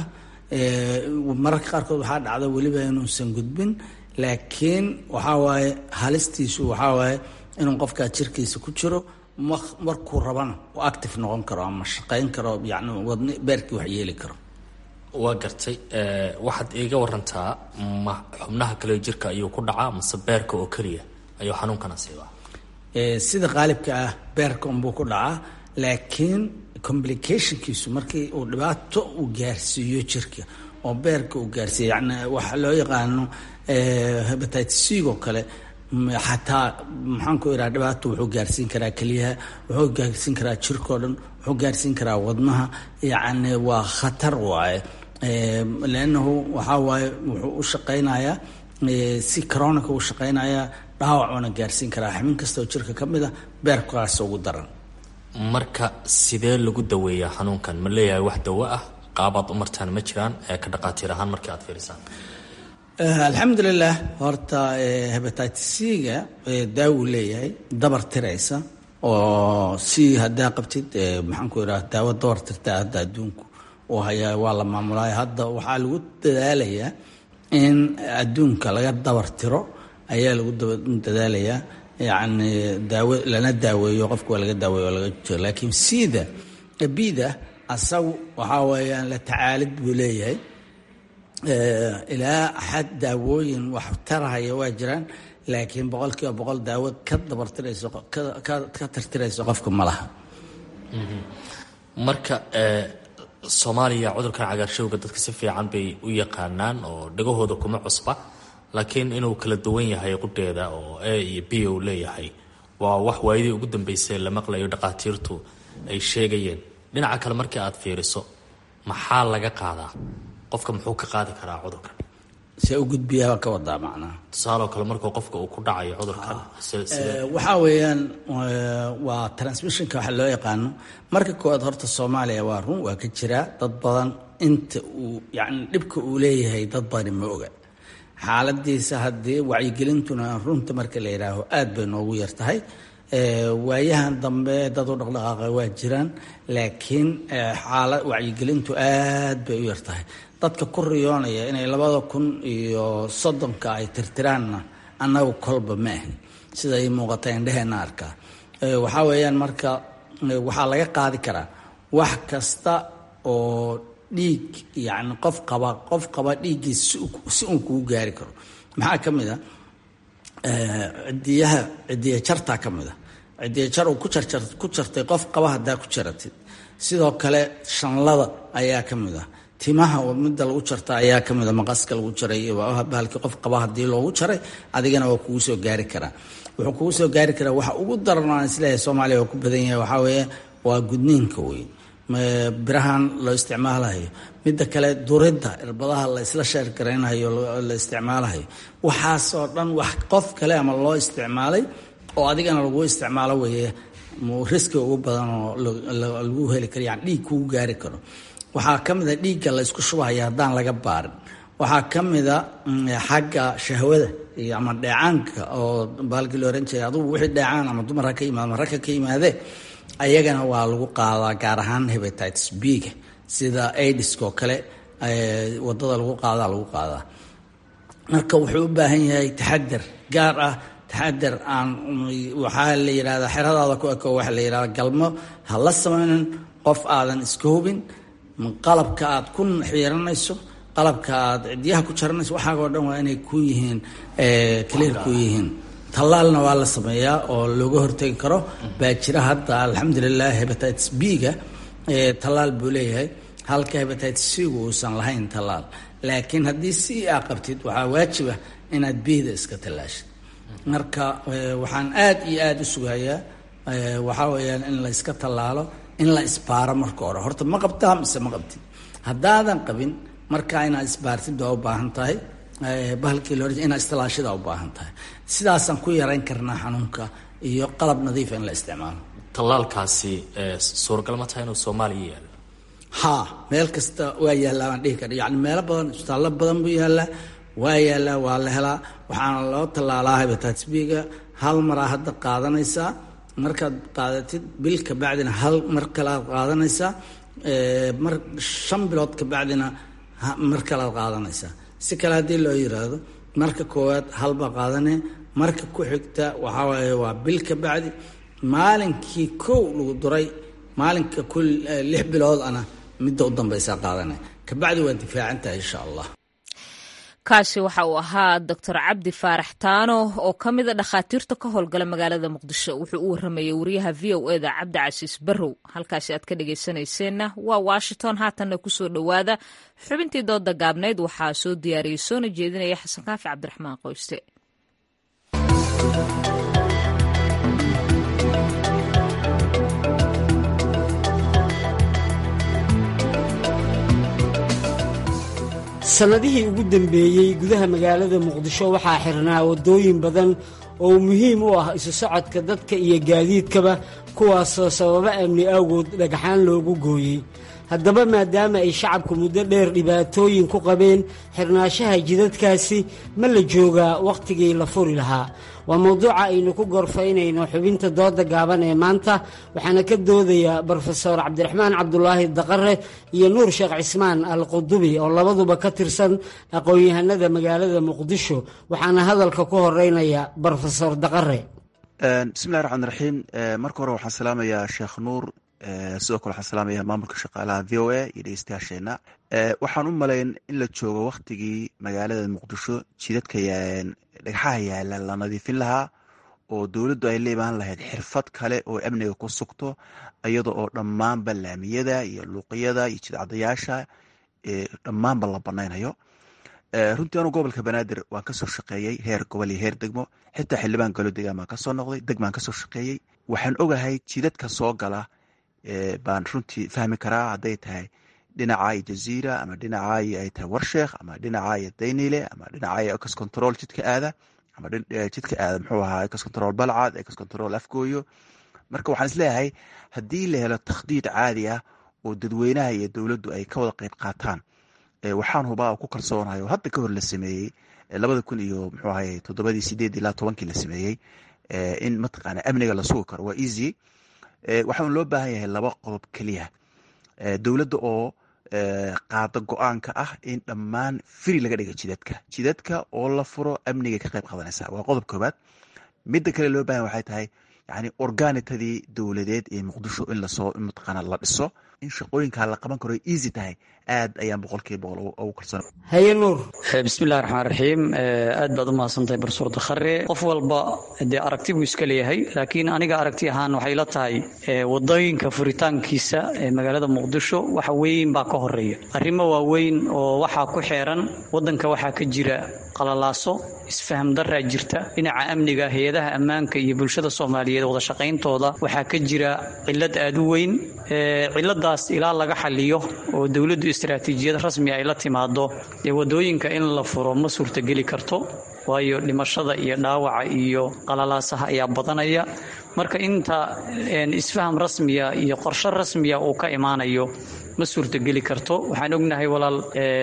mararka qaarkood waxaa dhacda weliba inuusan gudbin laakiin waxaa waaye halistiisu waxaa waaye inuu qofkaa jirkiisa ku jiro markuu rabana uu active noqon karo ama shaqayn karo yani wadni beerkii wax yeeli karo waa gartay waxaad iiga warantaa ma xubnaha kale jirka ayuu ku dhacaa mase beerka oo keliya ayuu xanuunkan asiibaa sida qaalibka ah beerka unbuu ku dhacaa laakiin complicationkiisu markii uu dhibaato uu gaarsiiyo jirka oo beerka uu gaarsiiyo yani waxa loo yaqaano hebatitis c oo kale xataa maxaan ku ihaha dhibaato wuxuu gaarsiin karaa keliyaha wuxuu gaarsiin karaa jirkao dhan wuxuu gaarsiin karaa wadnaha yacni waa khatar waaye leannahu waxaa waaye wuxuu u shaqaynayaa si coronica u shaqaynayaa dhaawac uuna gaarsiin karaa xubin kastoo jirka ka mid a beerkaas ugu daran marka sidee lagu daweeyaa xanuunkan ma leeyahay wax dawo ah qaabaad u martaan ma jiraan ee ka dhaqaatiir ahaan markii aad fiirisaan alxamdulilah horta hebatitis c-ga daawu leeyahay dabar tiraysa oo si haddaa qabtid maxaan ku idhaha daawo dabar tirta hadda adduunku uu hayaa waa la maamulaya hadda waxaa lagu dadaalayaa in adduunka laga dabar tiro ayaa lagu dadaalayaa yacni daawo lana daaweeyo qofka waa laga daaweeyo waa laga jiro laakiin sida bida asagu waxaa weeyaan la tacaalid buu leeyahay ilaa xad daawooyin wax tarahaya waa jiraan laakiin boqol kiiba boqol daawo ka dabartirayso ka tirtirayso qofka ma laha marka soomaaliya cudurkan cagaarshowga dadka si fiican bay u yaqaanaan oo dhagahooda kuma cusba laakiin inuu kala duwan yahay qudheeda oo a iyo b u leeyahay waa wax waayadii ugu dambeysay la maqlayo dhaqaatiirtu ay sheegayeen dhinaca kale markii aad fiiriso maxaa laga qaadaa qofka muxuu ka qaadi karaa cudurkan see u gudbiyaabaa ka wadaa macnaha tusaaloo kale markuu qofka uu ku dhacayo cudurkan waxaa weeyaan waa transmissionka waxa loo yaqaano marka koowaad horta soomaaliya waa run waa ka jiraa dad badan inta uu yacni dhibka uu leeyahay dad badani ma oga xaaladiisa haddii wacyigelintuna runta marka la yidhaaho aad bay noogu yar tahay waayahan dambe dad u dhaqdhaqaaqa waa jiraan laakiin xaala wacyigelintu aad bay u yar tahay dadka ku riyoonaya inay labada kun iyo soddonka ay tirtiraanna annagu kolba ma ahin sida ay muuqata indheheenna arkaa waxaa weeyaan marka waxaa laga qaadi karaa wax kasta oo dhiig yacni qof qaba qof qaba dhiiggiis si uun kugu gaari karo maxaa ka mid a cidiyaha cidiya jartaa ka mid a cidiya jar uu ku jarjar ku jartay qof qaba haddaa ku jaratid sidoo kale shanlada ayaa ka mid ah timaha midda lagu jarta ayaa ka mid a maqaska lagu jaray bahalkii qof qaba haddii loogu jaray adigana waa kugu soo gaari karaa wuxuu kugu soo gaari karaa waxa ugu daran aan isleeyahay soomaaliya waa ku badan yahay waxaa weeye waa gudniinka weyn birahan loo isticmaalahayo midda kale duridda irbadaha la isla sheergaraynayo la isticmaalahayo waxaasoo dhan wax qof kale ama loo isticmaalay oo adigana lagu isticmaalo weeye riski ugu badan oo lagu heli karo yani dhiig kugu gaari karo waxaa ka mid a dhiigga la isku shubahaya haddaan laga baarin waxaa ka mid a xagga shahwada iyo ama dheecaanka oo baalkii la oran jiray adugu wixii dheecaan ama dumar ha ka yimaado ama rag ha ka yimaadee ayagana waa lagu qaadaa gaar ahaan hebatitis b-ga sida aidiska oo kale wadada lagu qaadaa lagu qaadaa marka wuxuu u baahan yahay taxadar gaar ah taxadar aan waxaa la yidhahdaa xeradaada ku eko waxaa la yidhahdaa galmo ha la samaynin qof aadan iska hubin qalabka aad ku xiiranayso qalabka aad cidiyaha ku jaranayso waxaagoo dhan waa inay ku yihiin clear ku yihiin tallaalna waa la sameeyaa oo looga hortegi karo baa jira hadda alxamdulilah hebatitis b-ga tallaal buu leeyahay halka hebatitis c-gu uusan lahayn tallaal laakiin haddii c a qabtid waxaa waajiba inaad bihda iska tallaashid marka waxaan aad iyo aada u sugayaa waxaa weeyaan in la iska tallaalo in la isbaaro marka hore horta ma qabtaa mise ma qabtid haddaadan qabin markaa inaad isbaartid waa u baahan tahay bahalkii loo inaad istilaashida u baahan tahay sidaasaan ku yarayn karnaa xanuunka iyo qalab nadiifa in la isticmaalo tallaalkaasi suuragal ma tahay inuu soomaaliya yaalo ha meel kasta waa yaallaa baan dhihi kara yacni meelo badan isbitaallo badan buu yaallaa waa yaallaa waa la helaa waxaana loo tallaalaa hebatitis b-ga hal maraa hadda qaadanaysaa markaad qaadatid bil ka bacdina hal mar kalead qaadanaysaa mar shan bilood ka bacdina mar kalead qaadanaysaa si kale haddii loo yiraahdo marka koowaad halbaa qaadanee marka ku xigta waxaa waaye waa bil ka bacdi maalinkii kow lagu duray maalinka ku lix bilood ana midda u dambaysaa qaadanaya kabacdi waa difaacan tahay insha allah kaasi waxa uu ahaa doctor cabdi faarax taano oo ka mida dhakhaatiirta ka howlgala magaalada muqdisho wuxuu u waramayay wariyaha v o eda cabdi casiis barrow halkaasi aad ka dhegaysanayseena waa washington haatanna kusoo dhowaada xubintii dooda gaabnayd waxaa soo diyaariyey soona jeedinaya xasan kaafi cabdiraxmaan qoyste sannadihii ugu dambeeyey gudaha magaalada muqdisho waxaa xirnaa waddooyin badan oo muhiim u ah isu socodka dadka iyo gaadiidkaba kuwaasoo sababo amni awgood dhagxaan loogu gooyey haddaba maadaama ay shacabku muddo dheer dhibaatooyin ku qabeen xirnaashaha jidadkaasi ma la joogaa wakhtigii la furi lahaa waa mowduuca aynu ku gorfaynayno xubinta dooda gaaban ee maanta waxaana ka doodaya brofeor cabdiraxmaan cabdulaahi daqare iyo nuur sheekh cismaan al qudubi oo labaduba ka tirsan aqoon-yahanada magaalada muqdisho waxaana hadalka ku horeynaya brofesor daqare bismillahi raxmaan raxiim marka hore waxaan salaamayaa sheekh nuur sidoo kale waxaan salaamaya maamulka shaqaalaha v o a iyo dhegeystayaasheena waxaan u malayn in la joogo waktigii magaalada muqdisho jidadka dhagxaha yaala la nadiifin lahaa oo dowladdu ay la imaan lahayd xirfad kale oo amniga ku sugto iyada oo dhammaanba laamiyada iyo luuqyada iyo jidcadayaasha dhammaanba la banaynayo runtii anu gobolka banaadir waan kasoo shaqeeyey heer gobol iyo heer degmo xitaa xildhibaan galo degaan baan kasoo noqday degmaan kasoo shaqeeyey waxaan ogahay jidadka soo gala baan runtii fahmi karaa hadday tahay dhinaca iyo jaziira ama dhinaca iyo ay tahay warsheekh ama dhinaca iyo daynile ama dhinaca iyo ecos control jidka aada ama jidka aada muxuu ahaa ecos control balcad ecos control afgooyo marka waxaan isleeyahay haddii la helo takhdiid caadi ah oo dadweynaha iyo dowladdu ay ka wada qeyb qaataan waxaan hubaa oo ku kalsoonahay oo hadda ka hor la sameeyey labada kun iyo muxuu ahay toddobadii sideed ilaa tobankii la sameeyey in mataqaana amniga la sugi karo waa easy waxaan loo baahan yahay laba qodob keliya dowladda oo qaada go-aanka ah in dhammaan firi laga dhiga jidadka jidadka oo la furo amniga ka qayb qaadanaysa waa qodob koobaad midda kale loo bahan waxay tahay yani organitadii dowladeed ee muqdisho in lasoo mataqaana la dhiso in shaqooyinkaa la qaban karo easy tahay aad ayaan boqolkiiba boqol ugu kalsoon haye nuur bismillahi raxmaan raxiim aad baad u mahadsantahay barsuur dakhare qof walba dee aragti buu iska leeyahay laakiin aniga aragti ahaan waxay la tahay wadooyinka furitaankiisa ee magaalada muqdisho waxa weyn baa ka horeeya arrimo waaweyn oo waxaa ku xeeran wadanka waxaa ka jira qalalaaso isfaham daraa jirta dhinaca amniga hay-adaha ammaanka iyo bulshada soomaaliyeed wada shaqayntooda waxaa ka jira cilad aad u weyn ciladaas ilaa laga xaliyo oo dowladdu istaraatiijiyad rasmi ay la timaado dee wadooyinka in la furo ma suurtageli karto waayo dhimashada iyo dhaawaca iyo qalalaasaha ayaa badanaya marka inta isfaham rasmiya iyo qorshe rasmiya uu ka imaanayo ma suurtageli karto waxaan ognahay walaal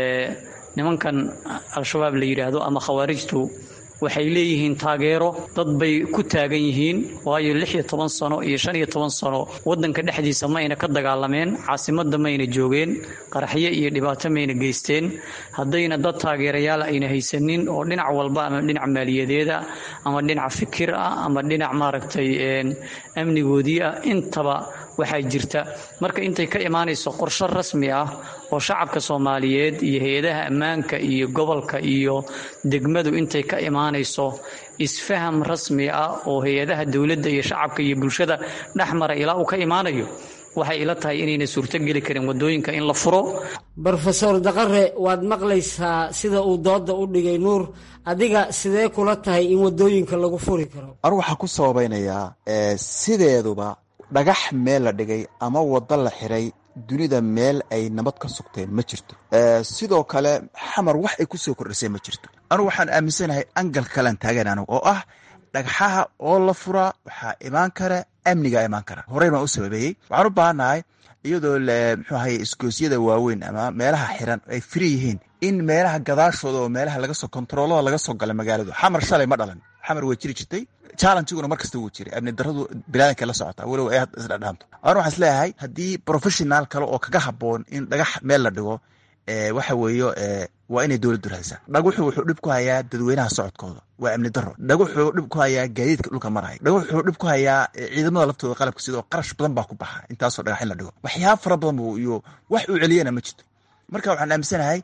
nimankan al-shabaab la yidhaahdo ama khawaarijtu waxay leeyihiin taageero dad bay ku taagan yihiin waayo lix iyo toban sano iyo shan iyo toban sano wadanka dhexdiisa ma ayna ka dagaalameen caasimadda mayna joogeen qaraxyo iyo dhibaato mayna geysteen haddayna dad taageerayaal ayna haysanin oo dhinac walba ama dhinac maaliyadeeda ama dhinac fikir ah ama dhinac maaragtay amnigoodii ah intaba waxaa jirta marka intay ka imaanayso qorshe rasmi ah oo shacabka soomaaliyeed iyo hay-adaha ammaanka iyo gobolka iyo degmadu intay ka imaanayso isfaham rasmi ah oo hay-adaha dowladda iyo shacabka iyo bulshada dhexmara ilaa uu ka imaanayo waxay ila tahay inayna suurtogeli karin wadooyinka in la furo brofesor daqare waad maqlaysaa sida uu dooda u dhigay nuur adiga sidee kula tahay in wadooyinka lagu furi karo anu waxaan ku sababaynayaa sideeduba dhagax meel la dhigay ama waddo la xiray dunida meel ay nabad ka sugteen ma jirto sidoo kale xamar wax ay kusoo kordhisay ma jirto anugu waxaan aaminsanahay angal kalean taagan anigu oo ah dhagxaha oo la furaa waxaa imaan kara amnigaa imaan kara horey baan u sababeeyey waxaan u baahannahay iyadoo muxuu ahaye isgoosyada waaweyn ama meelaha xiran ay firi yihiin in meelaha gadaashooda oo meelaha lagasoo kontaroolada laga soo gala magaaladu xamar shalay ma dhalan xamar waa jiri jirtay challengiguna mar kasta wuu jiray amni daradu bilaadanka la socotaa walow ay isdhadhaanto anu waxaan isleeyahay haddii professional kale oo kaga haboon in dhagax meel la dhigo waxa weeyo waa inay dowladdu rahaysaa dhaguxu wuxuu dhib ku hayaa dadweynaha socodkooda waa amni daro dhaguxuu dhib ku hayaa gaadiidka dhulka maraya dhaguxuu dhib ku hayaa ciidamada laftooda qalabka sidoo qarash badan baa ku baxa intaasoo dhagax in la dhigo waxyaaba fara badan bu iyo wax uu celiyana ma jirto marka waxaan aaminsanahay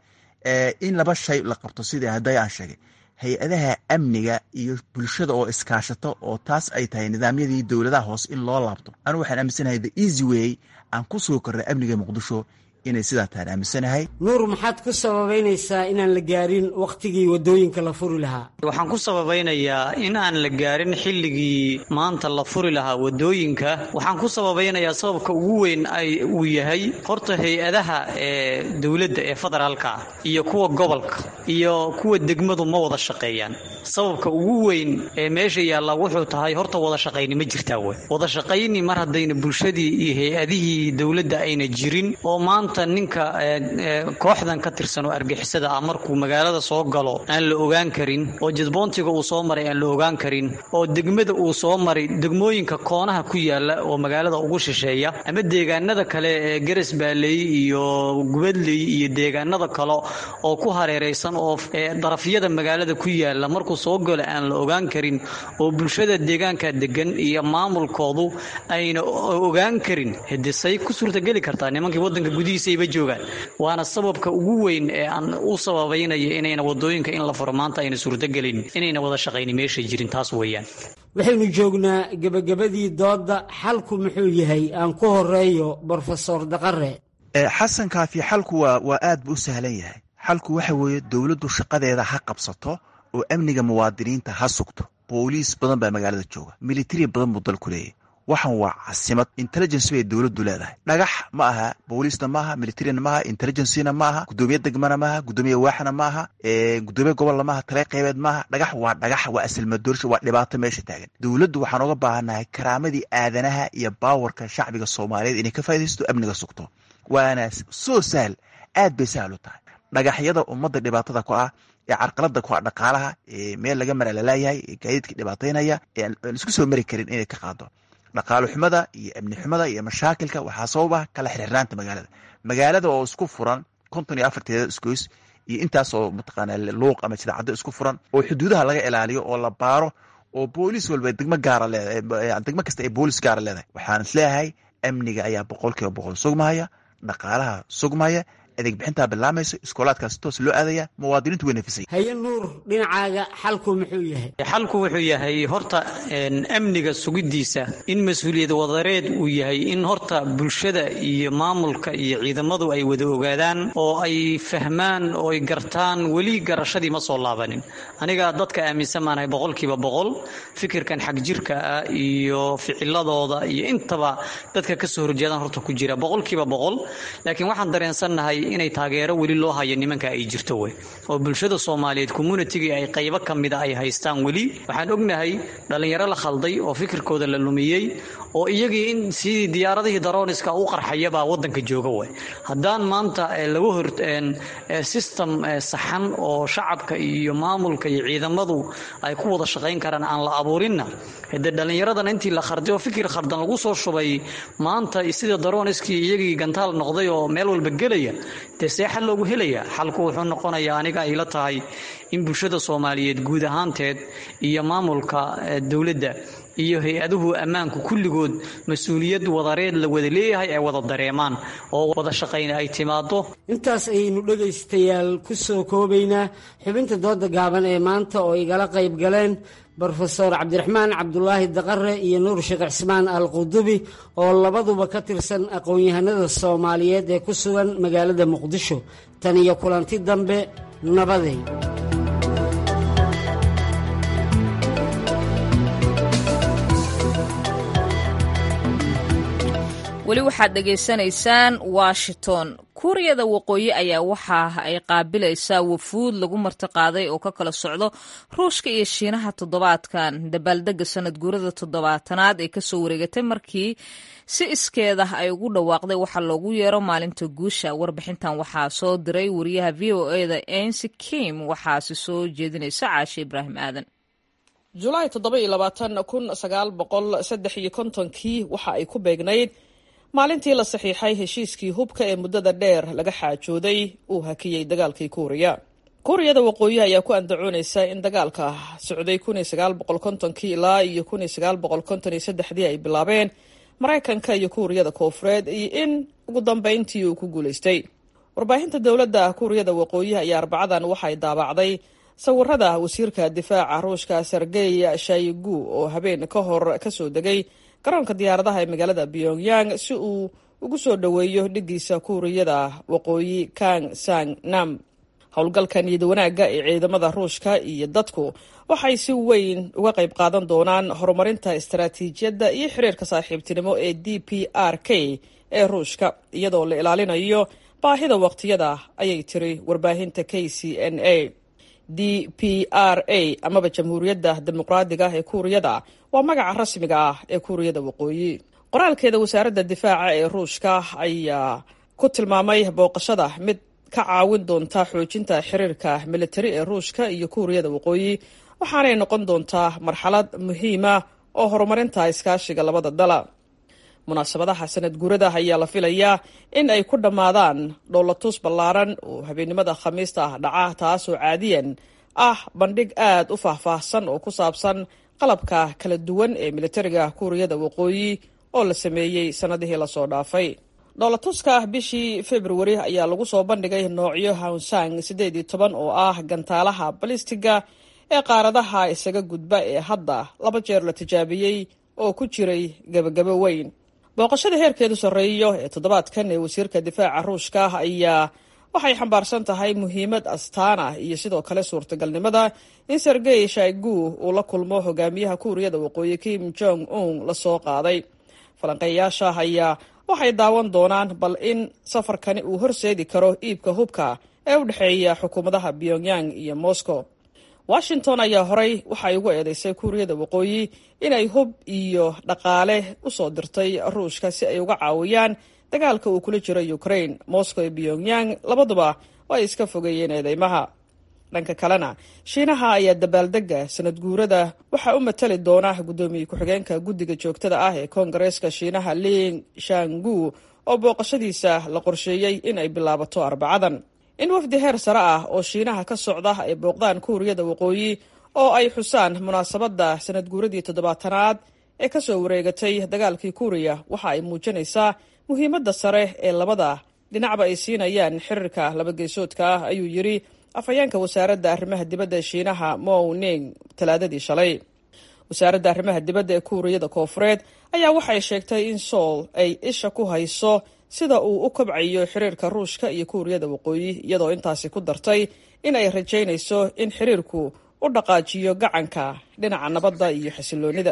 in laba shay la qabto sidii hadday aan sheegay hay-adaha amniga iyo bulshada oo iskaashato oo taas ay tahay nidaamyadii dowladaha hoose in loo laabto anigu waxaan aaminsanahay the easy way aan ku soo kornay amniga muqdisho inay sidaa tahan aaminsanahay nuur maxaad ku sababaynaysaa inaan la gaarin wakhtigii wadooyinka la furi lahaa waxaan ku sababaynayaa in aan la gaarin xilligii maanta la furi lahaa wadooyinka waxaan ku sababaynayaa sababka ugu weyn ay uu yahay horta hay-adaha ee dowladda ee federaalka ah iyo kuwa gobolka iyo kuwa degmadu ma wada shaqeeyaan sababka ugu weyn ee meesha yaalla wuxuu tahay horta wada shaqayni ma jirtaa wey wada shaqayni mar haddayna bulshadii iyo hay-adihii dowladda ayna jirin oo maanta ninka kooxdan ka tirsan oo argixisada ah markuu magaalada soo galo aan la ogaan karin oo jadboontiga uu soo maray aan la ogaan karin oo degmada uu soo maray degmooyinka koonaha ku yaala oo magaalada ugu shisheeya ama deegaanada kale ee garas baaleey iyo gubadley iyo deegaanada kale oo ku hareeraysan oo darafyada magaalada ku yaala markuu soo galo aan la ogaan karin oo bulshada deegaanka degan iyo maamulkoodu ayna ogaan karin hedesay ku suurtageli kartaa nimankii wadanka gudihiisayba joogaan waana sababka ugu weyn ee aan u sababaynaya inayna wadooyinka in la furo maanta ayna suurtogelin inayna wada shaqayni meesha jirin taas weeyaan waxaynu joognaa gebagabadii doodda xalku muxuu yahay aan ku horeeyo brofesor daqare xasan kaafi xalku waa waa aad buu u sahlan yahay xalku waxa weeye dowladdu shaqadeeda ha qabsato oo amniga muwaadiniinta ha sugto booliis badan baa magaalada jooga militari badan buu dalku leeyahy waxan waa casimad intelligence bay dowladdu leedahay dhagax ma aha booliisna maaha militarina maaha intelligencena ma aha gudoomiye degmana maaha gudoomiye waaxna maaha gudoomiye gobolna maaha tale qeybeed maaha dhagax waa dhagax waa asilmadoorsha waa dhibaato meesha taagan dowladdu waxaan oga baahannahay karaamadii aadanaha iyo baawarka shacbiga soomaaliyeed inay ka faa'idaysto amniga sugto waana soo sahal aad bay sahal u tahay dhagaxyada ummadda dhibaatada ku ah ee carqalada ku ah dhaqaalaha ee meel laga mara lalaayahay ee gaadiidka dhibaataynaya ee aan isku soo mari karin inay ka qaado dhaqaalo xumada iyo amni xumada iyo mashaakilka waxaa sababa kala xirxirnaanta magaalada magaalada oo isku furan konton iyo afarteeda isgoys iyo intaas oo mataqaana luuq ama jidaacado isku furan oo xuduudaha laga ilaaliyo oo la baaro oo booliis walba degmo gaara leedahay degmo kasta ay booliis gaara leedahay waxaan isleeyahay amniga ayaa boqol kiiba boqol sugmahaya dhaqaalaha sugmaya adeeg bixintaa bilaamayso iskoolaadkaas toos loo aadaya muwaadiniintu way nafisay haye nuur dhinacaaga xalku muxuu yahay xalku wuxuu yahay horta amniga sugidiisa in mas-uuliyad wadareed uu yahay in horta bulshada iyo maamulka iyo ciidamadu ay wada ogaadaan oo ay fahmaan oo ay gartaan weli garashadii ma soo laabanin aniga dadka aaminsan maanahay boqolkiiba boqol fikirkan xag jirka ah iyo ficiladooda iyo intaba dadka kasoo horjeedaan horta ku jira boqolkiiba boqol laakiin waxaan dareensannahay inay taageero weli loo hayo nimanka ay jirto wey oo bulshada soomaaliyeed communitygii ay qaybo ka mida ay haystaan weli waxaan ognahay dhallinyaro la khalday oo fikirkooda la lumiyey oo iyagii in sidii diyaaradihii darooniska u qarxayabaa wadanka jooga wey haddaan maanta laga hor system saxan oo shacabka iyo maamulka iyo ciidamadu ay ku wada shaqayn karaan aan la abuurinna de dhallinyaradana intii la kharday oo fikir khardan lagu soo shubay maanta sida darooniskii iyagii gantaal noqday oo meel walba gelaya dee see xal loogu helaya xalku wuxuu noqonayaa aniga ayla tahay in bulshada soomaaliyeed guud ahaanteed iyo maamulka dowladda iyo hay-aduhu ammaanku kulligood mas-uuliyad wadareed la wada leeyahay ay wada dareemaan oo wada shaqayn ay timaado intaas ayaynu dhegaystayaal ku soo koobaynaa xubinta dooda gaaban ee maanta oo igala qayb galeen brofeor cabdiraxmaan cabdulaahi daqare iyo nuur sheekh cismaan al qudubi oo labaduba ka tirsan aqoon-yahanada soomaaliyeed ee ku sugan magaalada muqdisho tan iyo kulanti dambe nabaday weli waxaad dhegaysanaysaan washington kuuriyada waqooyi ayaa waxa ay qaabilaysaa wafuud lagu martiqaaday oo ka kala socdo ruushka iyo shiinaha toddobaadkan dabaaldega sanad guurada toddobaatanaad ee kasoo wareegatay markii si iskeeda ay ugu dhawaaqday waxa loogu yeero maalinta guusha warbixintan waxaa soo diray wariyaha v o eda ensi kim waxaasi soo jeedinaysa caashe ibraahim aadan julaay toddoba iyo labaatan kun sagaal boqol saddex iyo kontonkii waxa ay ku beegnayd maalintii la saxiixay heshiiskii hubka ee muddada dheer laga xaajooday uu hakiyey dagaalkii kuuriya kuuriyada waqooyi ayaa ku andacoonaysa in dagaalka socday kun iyo sagaal boqol kontonkii ilaa iyo kun iyo sagaal boqol konton iyo saddexdii ay bilaabeen maraykanka iyo kuuriyada koofureed iyo in ugu dambeyntii uu ku guulaystay warbaahinta dowladda kuuriyada waqooyi ayaa arbacadan waxay daabacday sawirada wasiirka difaaca ruushka sergey shaigu oo habeen ka hor kasoo degay garoonka diyaaradaha ee magaalada pyongyang si uu ugu soo dhoweeyo dhigiisa kuuriyada waqooyi kang sang nam howlgalka niyad wanaagga ee ciidamada ruushka iyo dadku waxay si weyn uga qayb qaadan doonaan horumarinta istaraatiijiyadda iyo xiriirka saaxiibtinimo ee d p r k ee ruushka iyadoo la ilaalinayo baahida waqtiyada ayay tiri warbaahinta k c n a d p r a amaba jamhuuriyadda dimuqraadiga ah ee kuuriyada waa magaca rasmiga ah ee kuuriyada waqooyi qoraalkeeda wasaaradda difaaca ee ruushka ayaa ku tilmaamay booqashada mid ka caawin doonta xoojinta xiriirka militari ee ruushka iyo kuuriyada waqooyi waxaanay noqon doontaa marxalad muhiima oo horumarinta iskaashiga labada dala munaasabadaha sanad guurada ayaa la filayaa in ay ku dhammaadaan dhowlatus ballaaran oo habeennimada khamiista ah dhaca taasoo caadiyan ah bandhig aad u faahfaahsan oo ku saabsan qalabka kala duwan ee militariga kuuriyada waqooyi oo la sameeyey sannadihii lasoo dhaafay dhoolatuska bishii februari ayaa lagu soo bandhigay noocyo hawnsang siddeed iyo toban oo ah gantaalaha balistiga ee qaaradaha isaga gudba ee hadda laba jeer la tijaabiyey oo ku jiray gebagabo weyn booqashada heerkeedu sarreeyo ee toddobaadkan ee wasiirka difaaca ruushka ayaa waxay xambaarsan tahay muhiimad astaan ah iyo sidoo kale suurtagalnimada in sergey shaigu uu la kulmo hogaamiyaha kuuriyada waqooyi kim jong un lasoo qaaday falanqeeyayaasha ayaa waxay daawan doonaan bal in safarkani uu horseedi karo iibka hubka ee u dhexeeya xukuumadaha pyongyang iyo moscow washington ayaa horey waxay ugu eedeysay kuuriyada waqooyi inay hub iyo dhaqaale usoo dirtay ruushka si ay uga caawiyaan dagaalka uu kula jiro ukraine moscow iyo pyongyang labaduba ay iska fogeeyeen eedeymaha dhanka kalena shiinaha ayaa dabaaldega sanad guurada waxaa u matali doona guddoomiye ku-xigeenka guddiga joogtada ah ee koongareeska shiinaha ling shangu oo booqashadiisa la qorsheeyey in ay bilaabato arbacadan in wafdi heer sare ah oo shiinaha ka socda ay booqdaan kuuriyada waqooyi oo ay xusaan munaasabadda sanad guuradii toddobaatanaad ee kasoo wareegatay dagaalkii kuuriya waxa ay muujinaysaa muhiimadda sare ee labada dhinacba ay siinayaan xiriirka labageesoodka ah ayuu yidhi afhayeenka wasaaradda arrimaha dibadda shiinaha mow ning talaadadii shalay wasaaradda arrimaha dibadda ee kuuriyada koofureed ayaa waxay sheegtay in sool ay isha ku hayso sida uu u kobcayo xiriirka ruushka iyo kuuriyada waqooyi iyadoo intaasi ku dartay in ay rajaynayso in xiriirku u dhaqaajiyo gacanka dhinaca nabadda iyo xasiloonida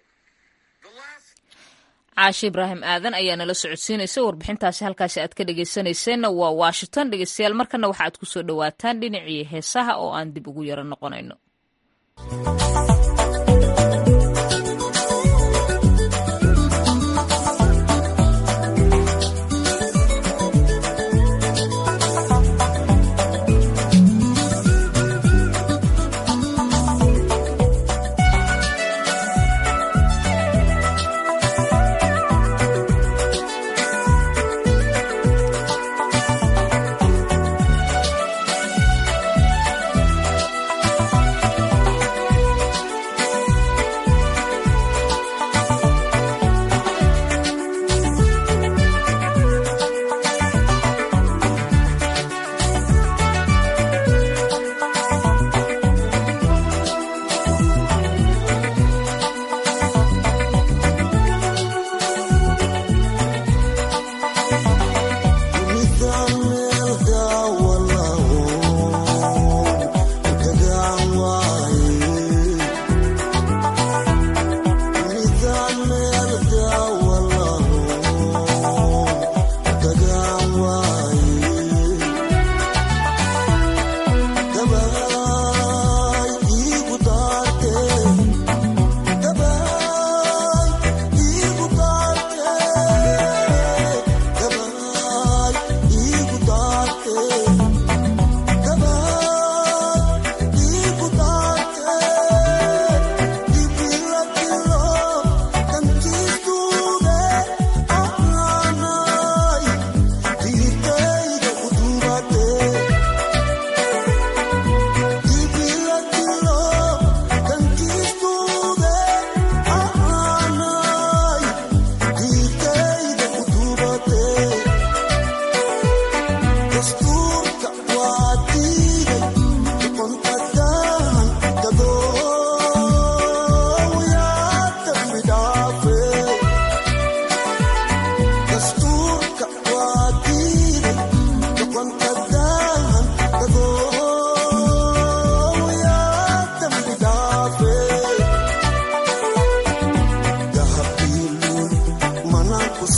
caashe ibraahim aadan ayaa nala socodsiinaysa warbixintaasi halkaasi aad ka dhegeysanayseena waa washington dhegeystayaal markana waxa aad kusoo dhawaataan dhinacii heesaha oo aan dib ugu yaro noqonayno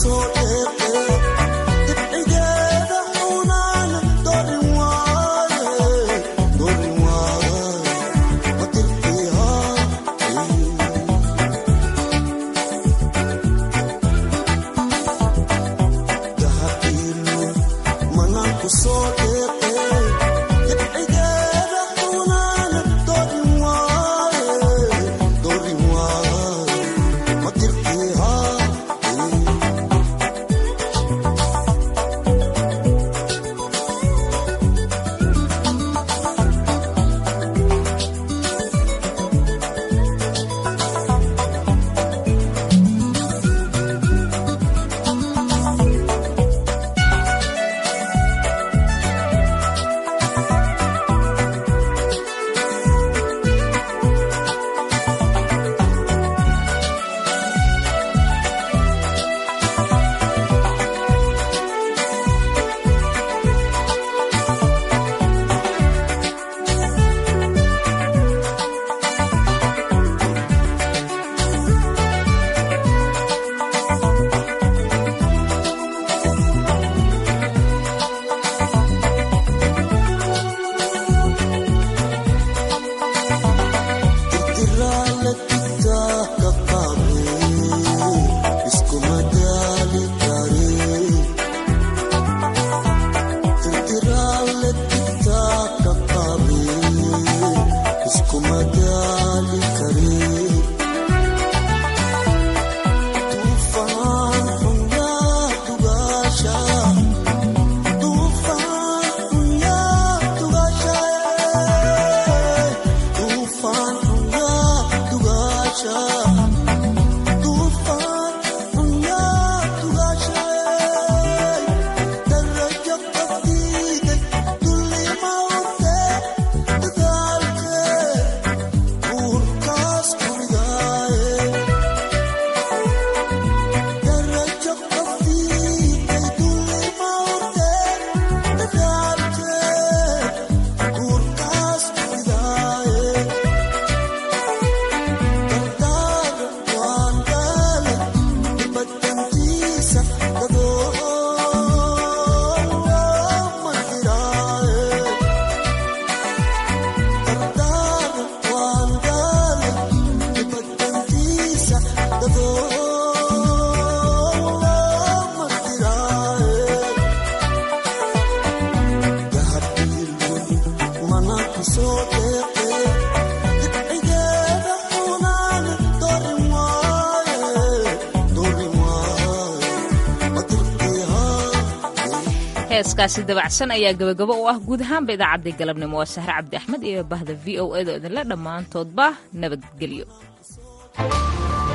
heeskaasi dabacsan ayaa gabagabo u ah guud ahaanba idaacaddii galabnimo waa sahre cabdi axmed iyo bahda v o edo idinle dhammaantoodba nabadgelyo